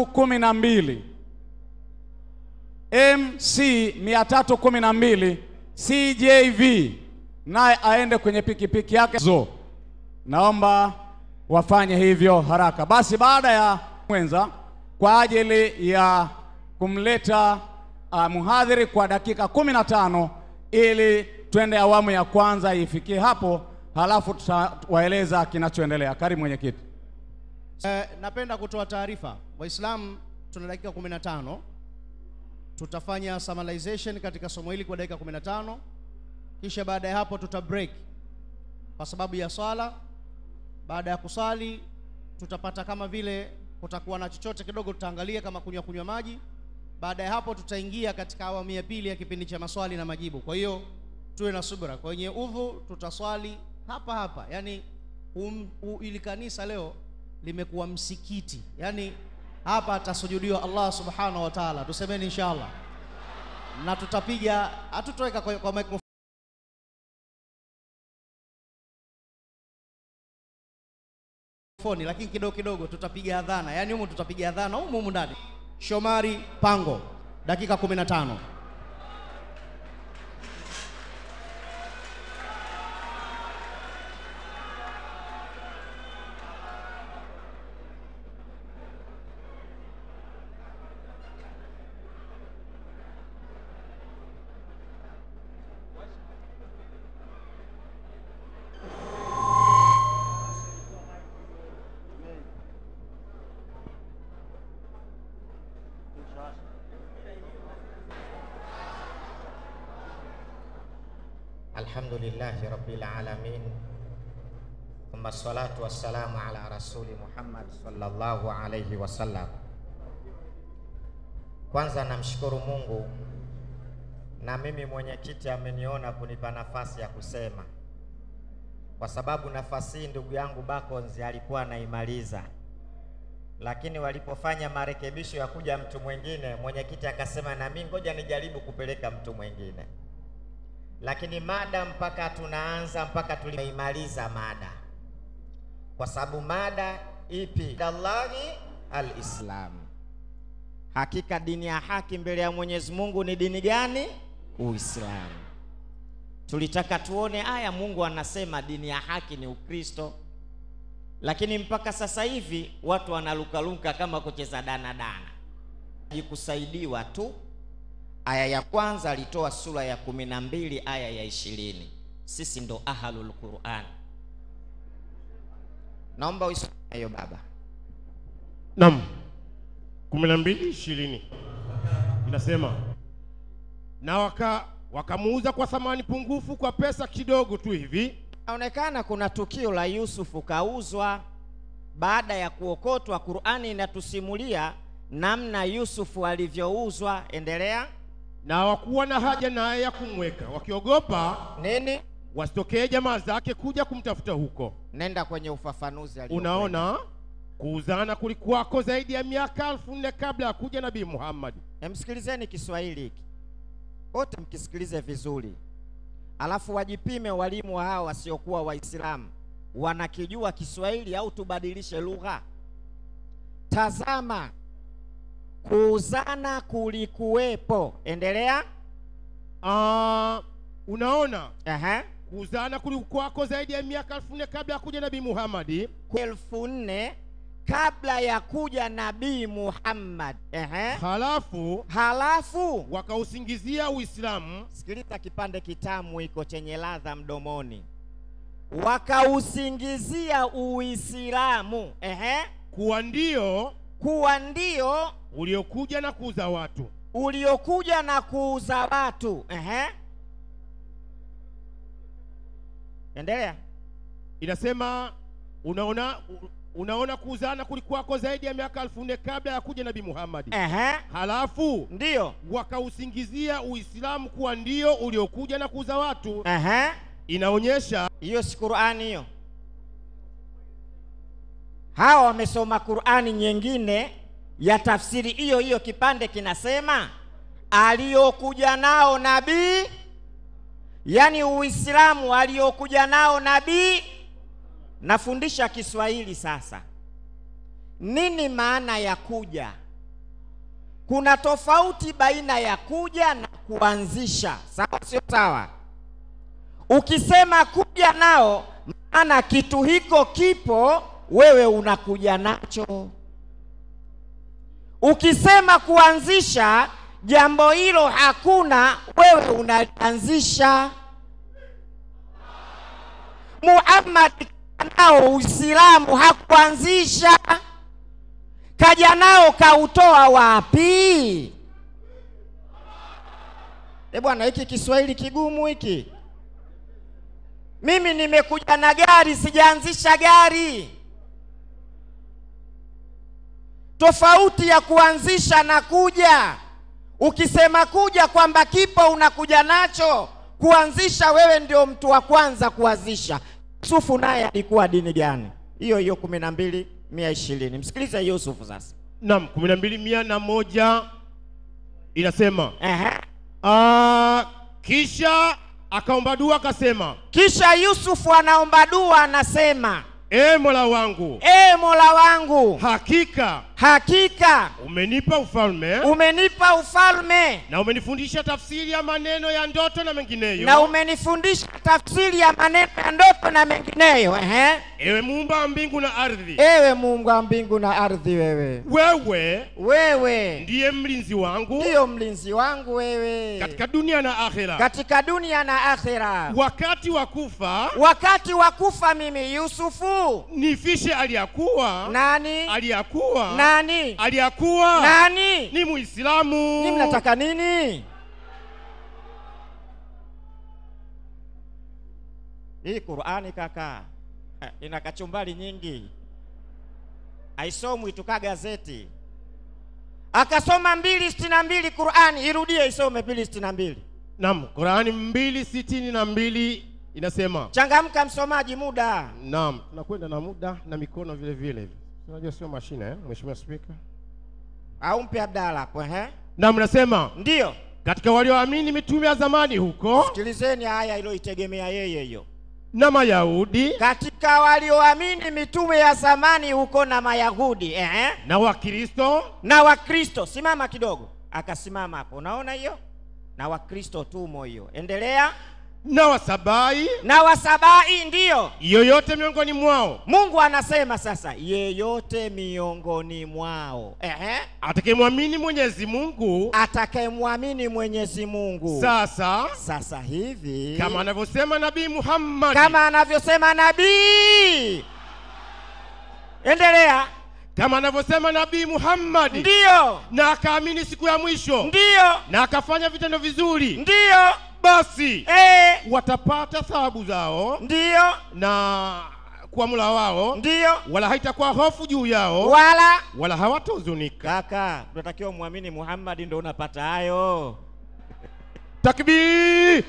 312 MC 312 CJV naye aende kwenye pikipiki yake zo. Naomba wafanye hivyo haraka. Basi baada ya mwenza kwa ajili ya kumleta uh, mhadhiri kwa dakika kumi na tano ili twende awamu ya kwanza ifikie hapo, halafu tutawaeleza kinachoendelea. Karibu mwenyekiti. Eh, napenda kutoa taarifa Waislamu, tuna dakika 15 tutafanya summarization katika somo hili kwa dakika 15 kisha baada ya hapo tuta break kwa sababu ya swala. Baada ya kusali tutapata kama vile kutakuwa na chochote kidogo, tutaangalia kama kunywa kunywa maji. Baada ya hapo tutaingia katika awamu ya pili ya kipindi cha maswali na majibu. Kwa hiyo tuwe na subira. Kwenye udhu tutaswali hapa hapa, yaani um, u, ili kanisa leo limekuwa msikiti, yaani hapa atasujudiwa Allah subhanahu wa ta'ala, tusemeni inshallah, na tutapiga, hatutoweka kwa, kwa microphone foni lakini kidogo kidogo tutapiga adhana, yaani humu tutapiga adhana humu humu ndani. Shomari Pango, dakika 15. Alhamdulillahi rabbil alamin thumma salatu wassalamu ala rasuli Muhammad sallallahu alayhi wasallam. Kwanza namshukuru Mungu na mimi mwenyekiti ameniona kunipa nafasi ya kusema, kwa sababu nafasi hii ndugu yangu Bakonzi alikuwa anaimaliza, lakini walipofanya marekebisho ya kuja mtu mwingine, mwenyekiti akasema na mimi ngoja nijaribu kupeleka mtu mwingine lakini mada mpaka tunaanza mpaka tulimeimaliza mada, kwa sababu mada ipi? Allahi alislam, hakika dini ya haki mbele ya Mwenyezi Mungu ni dini gani? Uislamu. Tulitaka tuone aya, Mungu anasema dini ya haki ni Ukristo, lakini mpaka sasa hivi watu wanalukaluka kama kucheza danadana, jikusaidiwa tu Aya ya kwanza alitoa sura ya kumi na mbili aya ya ishirini. Sisi ndo ahlul Quran. Naomba uisome hiyo baba. Naam, kumi na mbili ishirini inasema na waka wakamuuza kwa thamani pungufu kwa pesa kidogo tu hivi. Inaonekana kuna tukio la Yusufu kauzwa baada ya kuokotwa. Qurani inatusimulia namna Yusufu alivyouzwa. Endelea. Na hawakuwa na haja naye ya kumweka, wakiogopa Nini? wasitokee jamaa zake kuja kumtafuta huko. Nenda kwenye ufafanuzi aliokwenda. Unaona, kuuzana kulikuwako zaidi ya miaka elfu nne kabla ya kuja Nabii Muhammad. Emsikilizeni Kiswahili hiki wote, mkisikilize vizuri, alafu wajipime walimu wa hao wasiokuwa Waislamu wanakijua Kiswahili au tubadilishe lugha. Tazama, kuuzana kulikuwepo. Endelea. Ah, unaona Aha. kuuzana kulikuwako zaidi ya miaka elfu nne kabla ya kuja Nabii Muhammad. elfu nne kabla ya kuja Nabii Muhammad. Ehe. Halafu Halafu wakausingizia Uislamu sikiliza kipande kitamu iko chenye ladha mdomoni, wakausingizia Uislamu ehe, kuwa ndio kuwa ndio uliokuja na kuuza watu. uliokuja na kuuza watu ehe. Endelea. Inasema unaona, unaona kuuzana kulikuwako zaidi ya miaka elfu nne kabla ya kuja Nabii Muhammad. Ehe. Halafu Ndiyo. wakausingizia Uislamu kuwa ndio uliokuja na kuuza watu. Ehe. Inaonyesha Hiyo si Qur'ani hiyo. Hawa wamesoma Qur'ani nyingine ya tafsiri hiyo hiyo, kipande kinasema aliyokuja nao nabii, yaani Uislamu aliyokuja nao nabii. Nafundisha Kiswahili sasa. Nini maana ya kuja? kuna tofauti baina ya kuja na kuanzisha. Sawa, sio sawa? Ukisema kuja nao, maana kitu hiko kipo, wewe unakuja nacho. Ukisema kuanzisha, jambo hilo hakuna, wewe unalianzisha. Muhammad nao Uislamu hakuanzisha, kaja nao kautoa wapi? E bwana, hiki Kiswahili kigumu hiki. Mimi nimekuja na gari, sijaanzisha gari. Tofauti ya kuanzisha na kuja. Ukisema kuja kwamba kipo unakuja nacho, kuanzisha wewe ndio mtu wa kwanza kuanzisha. Yusufu naye alikuwa dini gani? Hiyo hiyo kumi na mbili mia ishirini. Msikilize Yusufu sasa. Naam, kumi na mbili mia na moja inasema Ehe. ah, kisha akaomba dua akasema, Kisha Yusufu anaomba dua, anasema e Mola wangu, e Mola wangu, hakika hakika umenipa ufalme umenipa ufalme na umenifundisha tafsiri ya maneno ya ndoto na mengineyo. na umenifundisha tafsiri ya maneno ya ndoto na mengineyo. Ehe. Ewe muumba wa mbingu na ardhi, Ewe Mungu wa mbingu na ardhi, wewe wewe wewe ndiye mlinzi wangu ndiyo mlinzi wangu wewe katika dunia na akhera. katika dunia na akhera. Wakati wa kufa Wakati wa kufa mimi Yusufu, nifishe aliyakuwa nani aliyakuwa nani aliyakuwa nani ni Muislamu. ni mnataka nini? Hii Qur'ani kaka eh, ina kachumbari nyingi, haisomwi tuka gazeti. Akasoma mbili sitini na mbili Qur'ani, irudie isome mbili sitini na mbili. Naam, Qurani mbili sitini na mbili inasema Changamka msomaji, muda Naam, tunakwenda na muda na mikono vile vile. Unajua sio mashine eh, Mheshimiwa Spika. au mpe Abdalla hapo ehe. Naam, nasema Ndiyo, katika walioamini mitume ya zamani huko sikilizeni haya iliyoitegemea yeye hiyo. na Mayahudi Katika walioamini mitume ya zamani huko na Mayahudi ehe. na Wakristo na Wakristo. Simama kidogo, akasimama hapo, unaona hiyo? Na Wakristo tumo hiyo, endelea. na Wasabai, Na Wasabai, ndiyo yoyote miongoni mwao Mungu anasema sasa, yeyote miongoni mwao ehe, atakayemwamini Mwenyezi Mungu atakayemwamini Mwenyezi Mungu sasa, sasa hivi kama anavyosema Nabii Muhammad kama anavyosema nabii. Endelea. kama anavyosema Nabii Muhammad Ndiyo, na akaamini siku ya mwisho ndiyo, na akafanya vitendo vizuri, ndiyo, basi eh, watapata thawabu zao ndiyo, na kwa mula wao, ndiyo, wala haitakuwa hofu juu yao, wala wala hawatahuzunika. Kaka, tunatakiwa muamini Muhammad ndio unapata hayo. Takbir!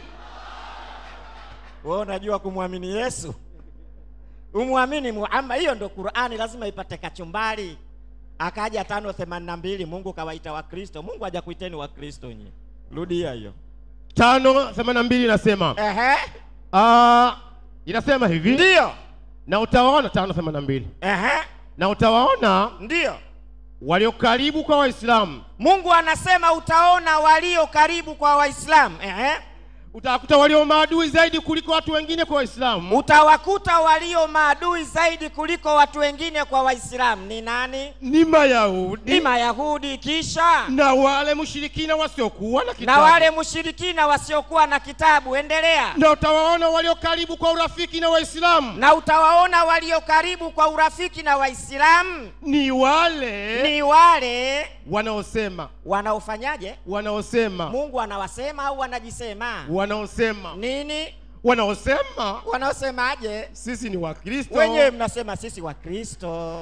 Wewe unajua kumwamini Yesu? Umwamini Muhammad, hiyo ndio Qur'ani, lazima ipate kachumbari. Akaja tano themanini na mbili, Mungu kawaita Wakristo. Mungu hajakuiteni Wakristo nyie. Rudia hiyo. tano themanini na mbili inasema Ehe, ah, inasema hivi ndiyo. na utawaona tano themanini na mbili Ehe, na utawaona ndiyo. walio karibu kwa Waislamu, Mungu anasema utaona walio karibu kwa Waislamu. Ehe, utawakuta walio maadui zaidi kuliko watu wengine kwa Waislamu, utawakuta walio maadui zaidi kuliko watu wengine kwa Waislamu. Ni nani? ni Mayahudi Ni Mayahudi, kisha na wale mushirikina wasiokuwa na na kitabu, wale mushirikina wasiokuwa na kitabu. Endelea. na utawaona walio karibu kwa urafiki na Waislamu, Na utawaona walio karibu kwa urafiki na Waislamu ni wale ni wale wanaosema wanaofanyaje? wanaosema Mungu anawasema au wanajisema wanaosema nini? wanaosema Wanaosemaje? sisi ni Wakristo Wenyewe mnasema sisi Wakristo.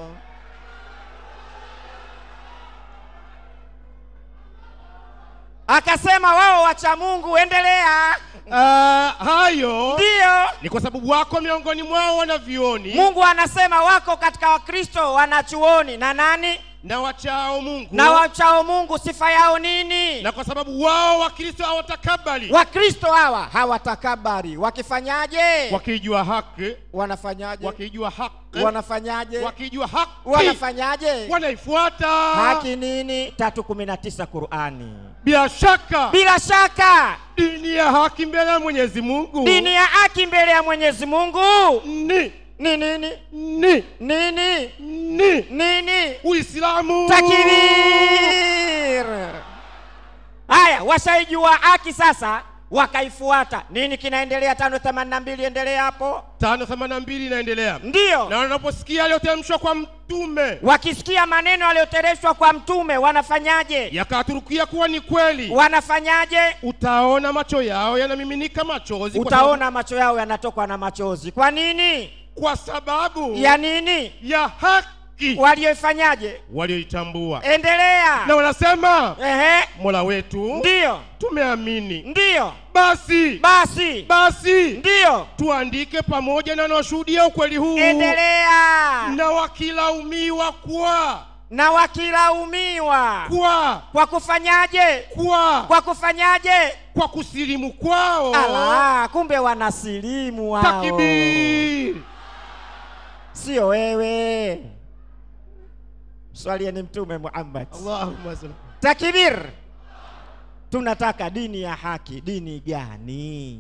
Akasema wao wacha Mungu. Endelea. Ah, hayo Ndiyo, ni kwa sababu wako miongoni mwao wanavyuoni Mungu anasema wako katika Wakristo wanachuoni na nani na wachao mungu na wamchao mungu sifa yao nini na kwa sababu wao wakristo hawatakabali wakristo hawa hawatakabari wakifanyaje wakijua haki wanafanyaje wakijua haki wanafanyaje wakijua haki wanafanyaje wanaifuata haki nini tatu kumi na tisa qurani bila shaka bila shaka dini ya haki mbele ya mwenyezi mungu dini ya haki mbele ya mwenyezi mungu ni ni nini ni nini ni nini uislamu takbir haya washaijua haki sasa wakaifuata nini kinaendelea tano themanini na mbili endelea hapo tano themanini na mbili inaendelea ndiyo na wanaposikia aliyoteremshwa kwa mtume wakisikia maneno yaliyotereshwa kwa mtume wanafanyaje yakaturukia kuwa ni kweli wanafanyaje utaona macho yao yanamiminika machozi kwa utaona macho yao yanatokwa na machozi kwa nini sababu, kwa sababu ya nini ya haki walioifanyaje walioitambua endelea na wanasema ehe mola wetu ndiyo tumeamini ndiyo basi basi basi ndiyo tuandike pamoja na wanaoshuhudia ukweli huu endelea na wakilaumiwa kwa na wakilaumiwa kwa kwa kufanyaje kwa kwa kufanyaje kwa kusilimu kwao ala kumbe wanasilimu wao takbir sio wewe swalieni mtume muhammad Allahumma salli takbir tunataka dini ya haki dini gani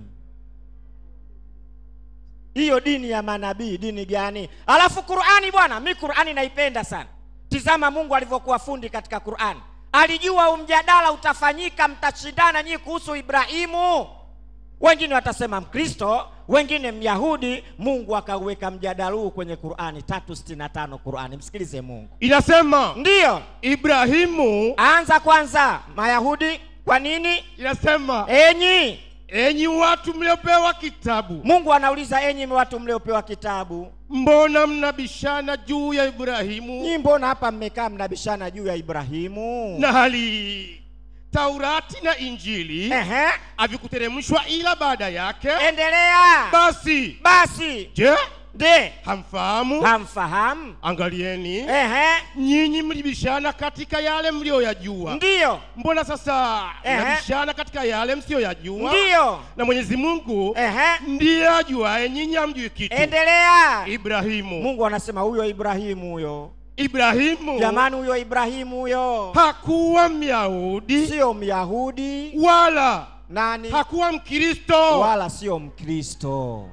hiyo dini ya manabii dini gani alafu qurani bwana mi qurani naipenda sana tizama mungu alivyokuwa fundi katika qurani alijua huu mjadala utafanyika mtashindana nyinyi kuhusu ibrahimu wengine watasema mkristo wengine myahudi mungu akauweka mjadala huu kwenye qurani tatu sitini na tano qurani msikilize mungu inasema ndiyo ibrahimu anza kwanza mayahudi kwa nini inasema enyi enyi watu mliopewa kitabu mungu anauliza enyi watu mliopewa kitabu mbona mnabishana juu ya ibrahimu nyi mbona hapa mmekaa mnabishana juu ya ibrahimu na hali taurati na injili Ehe, havikuteremshwa ila baada yake endelea basi basi je de hamfahamu hamfahamu angalieni Ehe, nyinyi mlibishana katika yale mliyoyajua ndiyo mbona sasa Ehe. mnabishana katika yale msiyoyajua ndiyo na mwenyezi mungu Ehe, ndiye ajuaye nyinyi hamjui kitu endelea ibrahimu mungu anasema huyo ibrahimu huyo ibrahimu jamani huyo ibrahimu huyo hakuwa myahudi sio myahudi wala nani hakuwa mkristo wala sio mkristo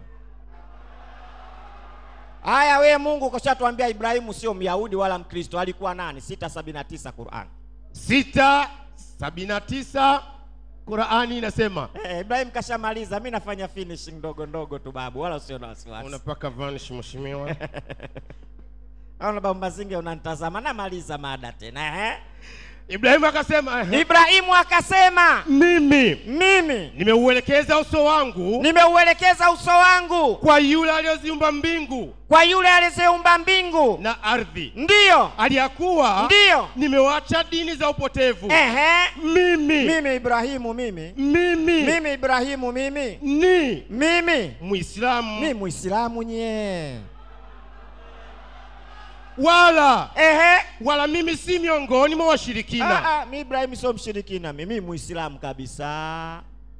haya we mungu kashatuambia ibrahimu sio myahudi wala mkristo alikuwa nani 679 quran sita sabini na tisa qurani inasema eh, ibrahim kashamaliza mi nafanya finishing ndogo ndogo tu babu wala usio na wasiwasi unapaka vanish mheshimiwa aona babu mazinge unanitazama namaliza mada tena eh? ibrahimu akasema "Ehe, ibrahimu akasema mimi mimi nimeuelekeza uso wangu nimeuelekeza uso wangu kwa yule aliyoziumba mbingu kwa yule aliyeziumba mbingu na ardhi ndiyo aliyakuwa ndiyo nimewacha dini za upotevu Ehe. mimi mimi ibrahimu mimi mimi mimi ibrahimu mimi ni mimi muislamu mi muislamu nye wala ehe wala mimi si miongoni mwa washirikina ah, ah, mi ibrahimu sio mshirikina mimi muislamu kabisa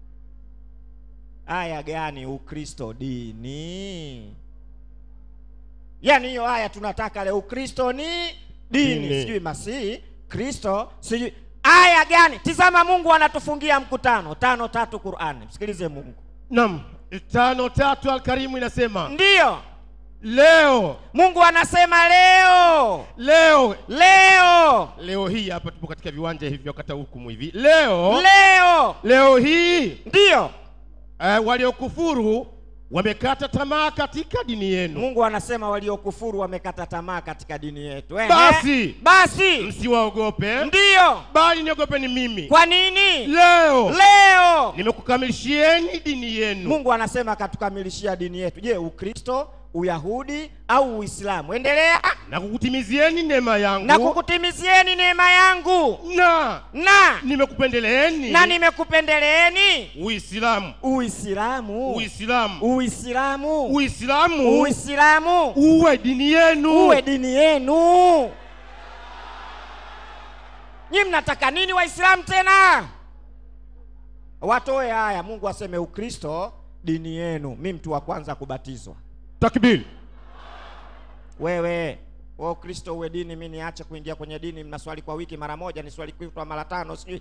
aya gani ukristo dini yaani hiyo aya tunataka leo ukristo ni dini Dini. sijui masihi kristo sijui aya gani tizama mungu anatufungia mkutano tano tatu qurani msikilize mungu nam tano tatu alkarimu inasema ndiyo leo mungu anasema leo leo leo leo hii hapa tupo katika viwanja hivi wakata hukumu hivi leo leo leo hii ndiyo eh, waliokufuru wamekata tamaa katika dini yenu mungu anasema waliokufuru wamekata tamaa katika dini yetu Ehe. Basi. basi msiwaogope ndiyo bali niogopeni mimi kwa nini leo leo nimekukamilishieni dini yenu mungu anasema akatukamilishia dini yetu je ukristo uyahudi au uislamu endelea na kukutimizieni neema yangu na kukutimizieni neema yangu na na nimekupendeleeni na nimekupendeleeni uislamu uislamu uislamu uislamu uislamu uislamu uwe dini yenu uwe dini yenu nyi mnataka nini waislamu tena watoe haya mungu aseme ukristo dini yenu mi mtu wa kwanza kubatizwa takbiri wewe wa ukristo uwe dini mi niache kuingia kwenye dini mnaswali kwa wiki mara moja ni swali kutwa mara tano sijui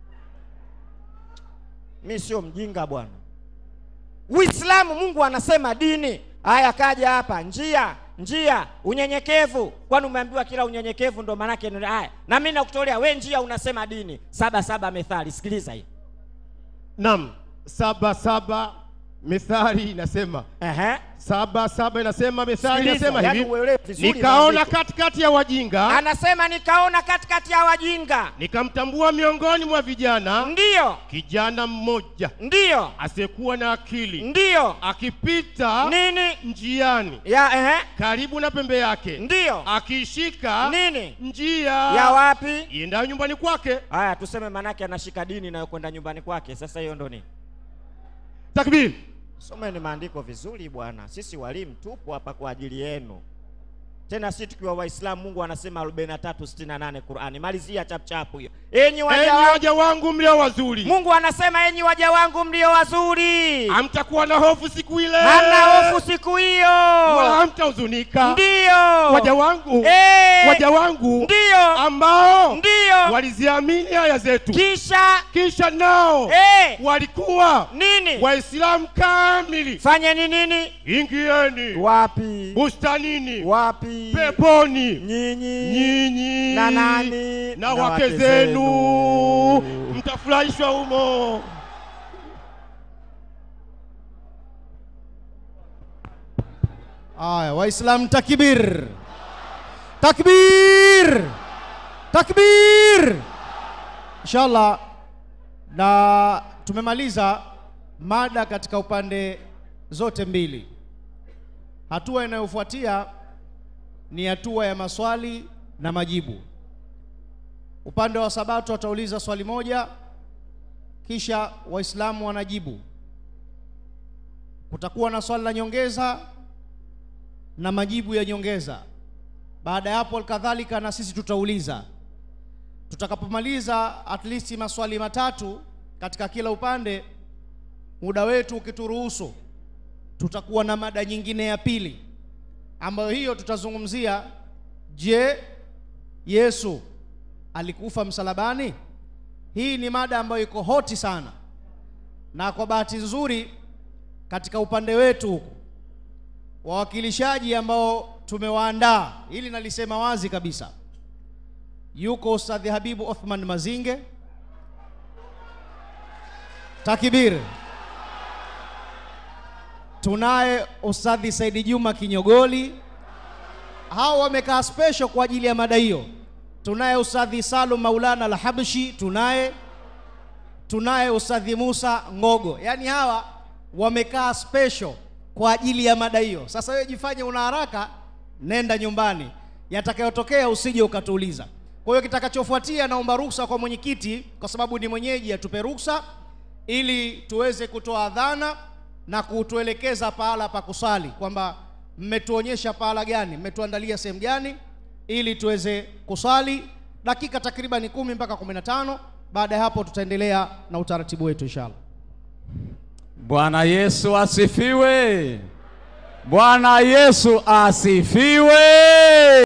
mi sio mjinga bwana uislamu mungu anasema dini haya kaja hapa njia njia unyenyekevu kwani umeambiwa kila unyenyekevu ndo maanake ni- haya na mi nakutolea we njia unasema dini saba saba methali sikiliza hii nam saba saba methali inasema Ehe. saba saba inasema methali Sikiliza, inasema yaani hivi uelewe vizuri nikaona maandiko. katikati ya wajinga anasema nikaona katikati ya wajinga nikamtambua miongoni mwa vijana ndiyo kijana mmoja ndiyo asiyekuwa na akili ndiyo akipita nini njiani ya ehe karibu na pembe yake ndiyo akishika nini njia ya wapi iendayo nyumbani kwake haya tuseme manake anashika dini inayokwenda nyumbani kwake sasa hiyo ndo nini takbiri someni maandiko vizuri bwana sisi walimu tupo hapa kwa ajili yenu tena si tukiwa waislamu mungu anasema 4368 qurani malizia chapchapu hiyo enyi waja enyi wangu waja wangu mlio wazuri mungu anasema enyi waja wangu mlio wazuri hamtakuwa na hofu siku ile hamna hofu siku wala hiyo hamtahuzunika ndiyo waja wangu Eh, waja wangu ndiyo ambao ndiyo waliziamini aya zetu kisha kisha nao eh, walikuwa nini waislamu kamili fanyeni nini ingieni wapi bustanini wapi peponi nyinyi nyinyi na nani na wake zenu mtafurahishwa humo Aya, Waislamu takbir. Takbir. Takbir. Inshallah na tumemaliza mada katika upande zote mbili. Hatua inayofuatia ni hatua ya maswali na majibu. Upande wa Sabato watauliza swali moja kisha Waislamu wanajibu. Kutakuwa na swali la nyongeza na majibu ya nyongeza. Baada ya hapo kadhalika na sisi tutauliza. Tutakapomaliza at least maswali matatu katika kila upande, muda wetu ukituruhusu, tutakuwa na mada nyingine ya pili ambayo hiyo tutazungumzia, je, Yesu alikufa msalabani? Hii ni mada ambayo iko hoti sana, na kwa bahati nzuri katika upande wetu huku wawakilishaji ambao tumewaandaa, hili nalisema wazi kabisa. Yuko Ustadhi Habibu Othman Mazinge, takbir. Tunaye Ustadhi Saidi Juma Kinyogoli, hao wamekaa special kwa ajili ya mada hiyo. Tunaye Ustadhi Salum Maulana Al-Habshi, tunaye tunaye Ustadhi Musa Ngogo, yaani hawa wamekaa special kwa ajili ya mada hiyo. Sasa wewe jifanye una haraka, nenda nyumbani, yatakayotokea usije ukatuuliza. Kwa hiyo kitakachofuatia, naomba ruhusa kwa mwenyekiti, kwa sababu ni mwenyeji, atupe ruhusa ili tuweze kutoa adhana na kutuelekeza pahala pa kusali, kwamba mmetuonyesha pahala gani, mmetuandalia sehemu gani, ili tuweze kusali dakika takriban kumi mpaka kumi na tano. Baada ya hapo tutaendelea na utaratibu wetu inshallah. Bwana Yesu asifiwe. Bwana Yesu asifiwe.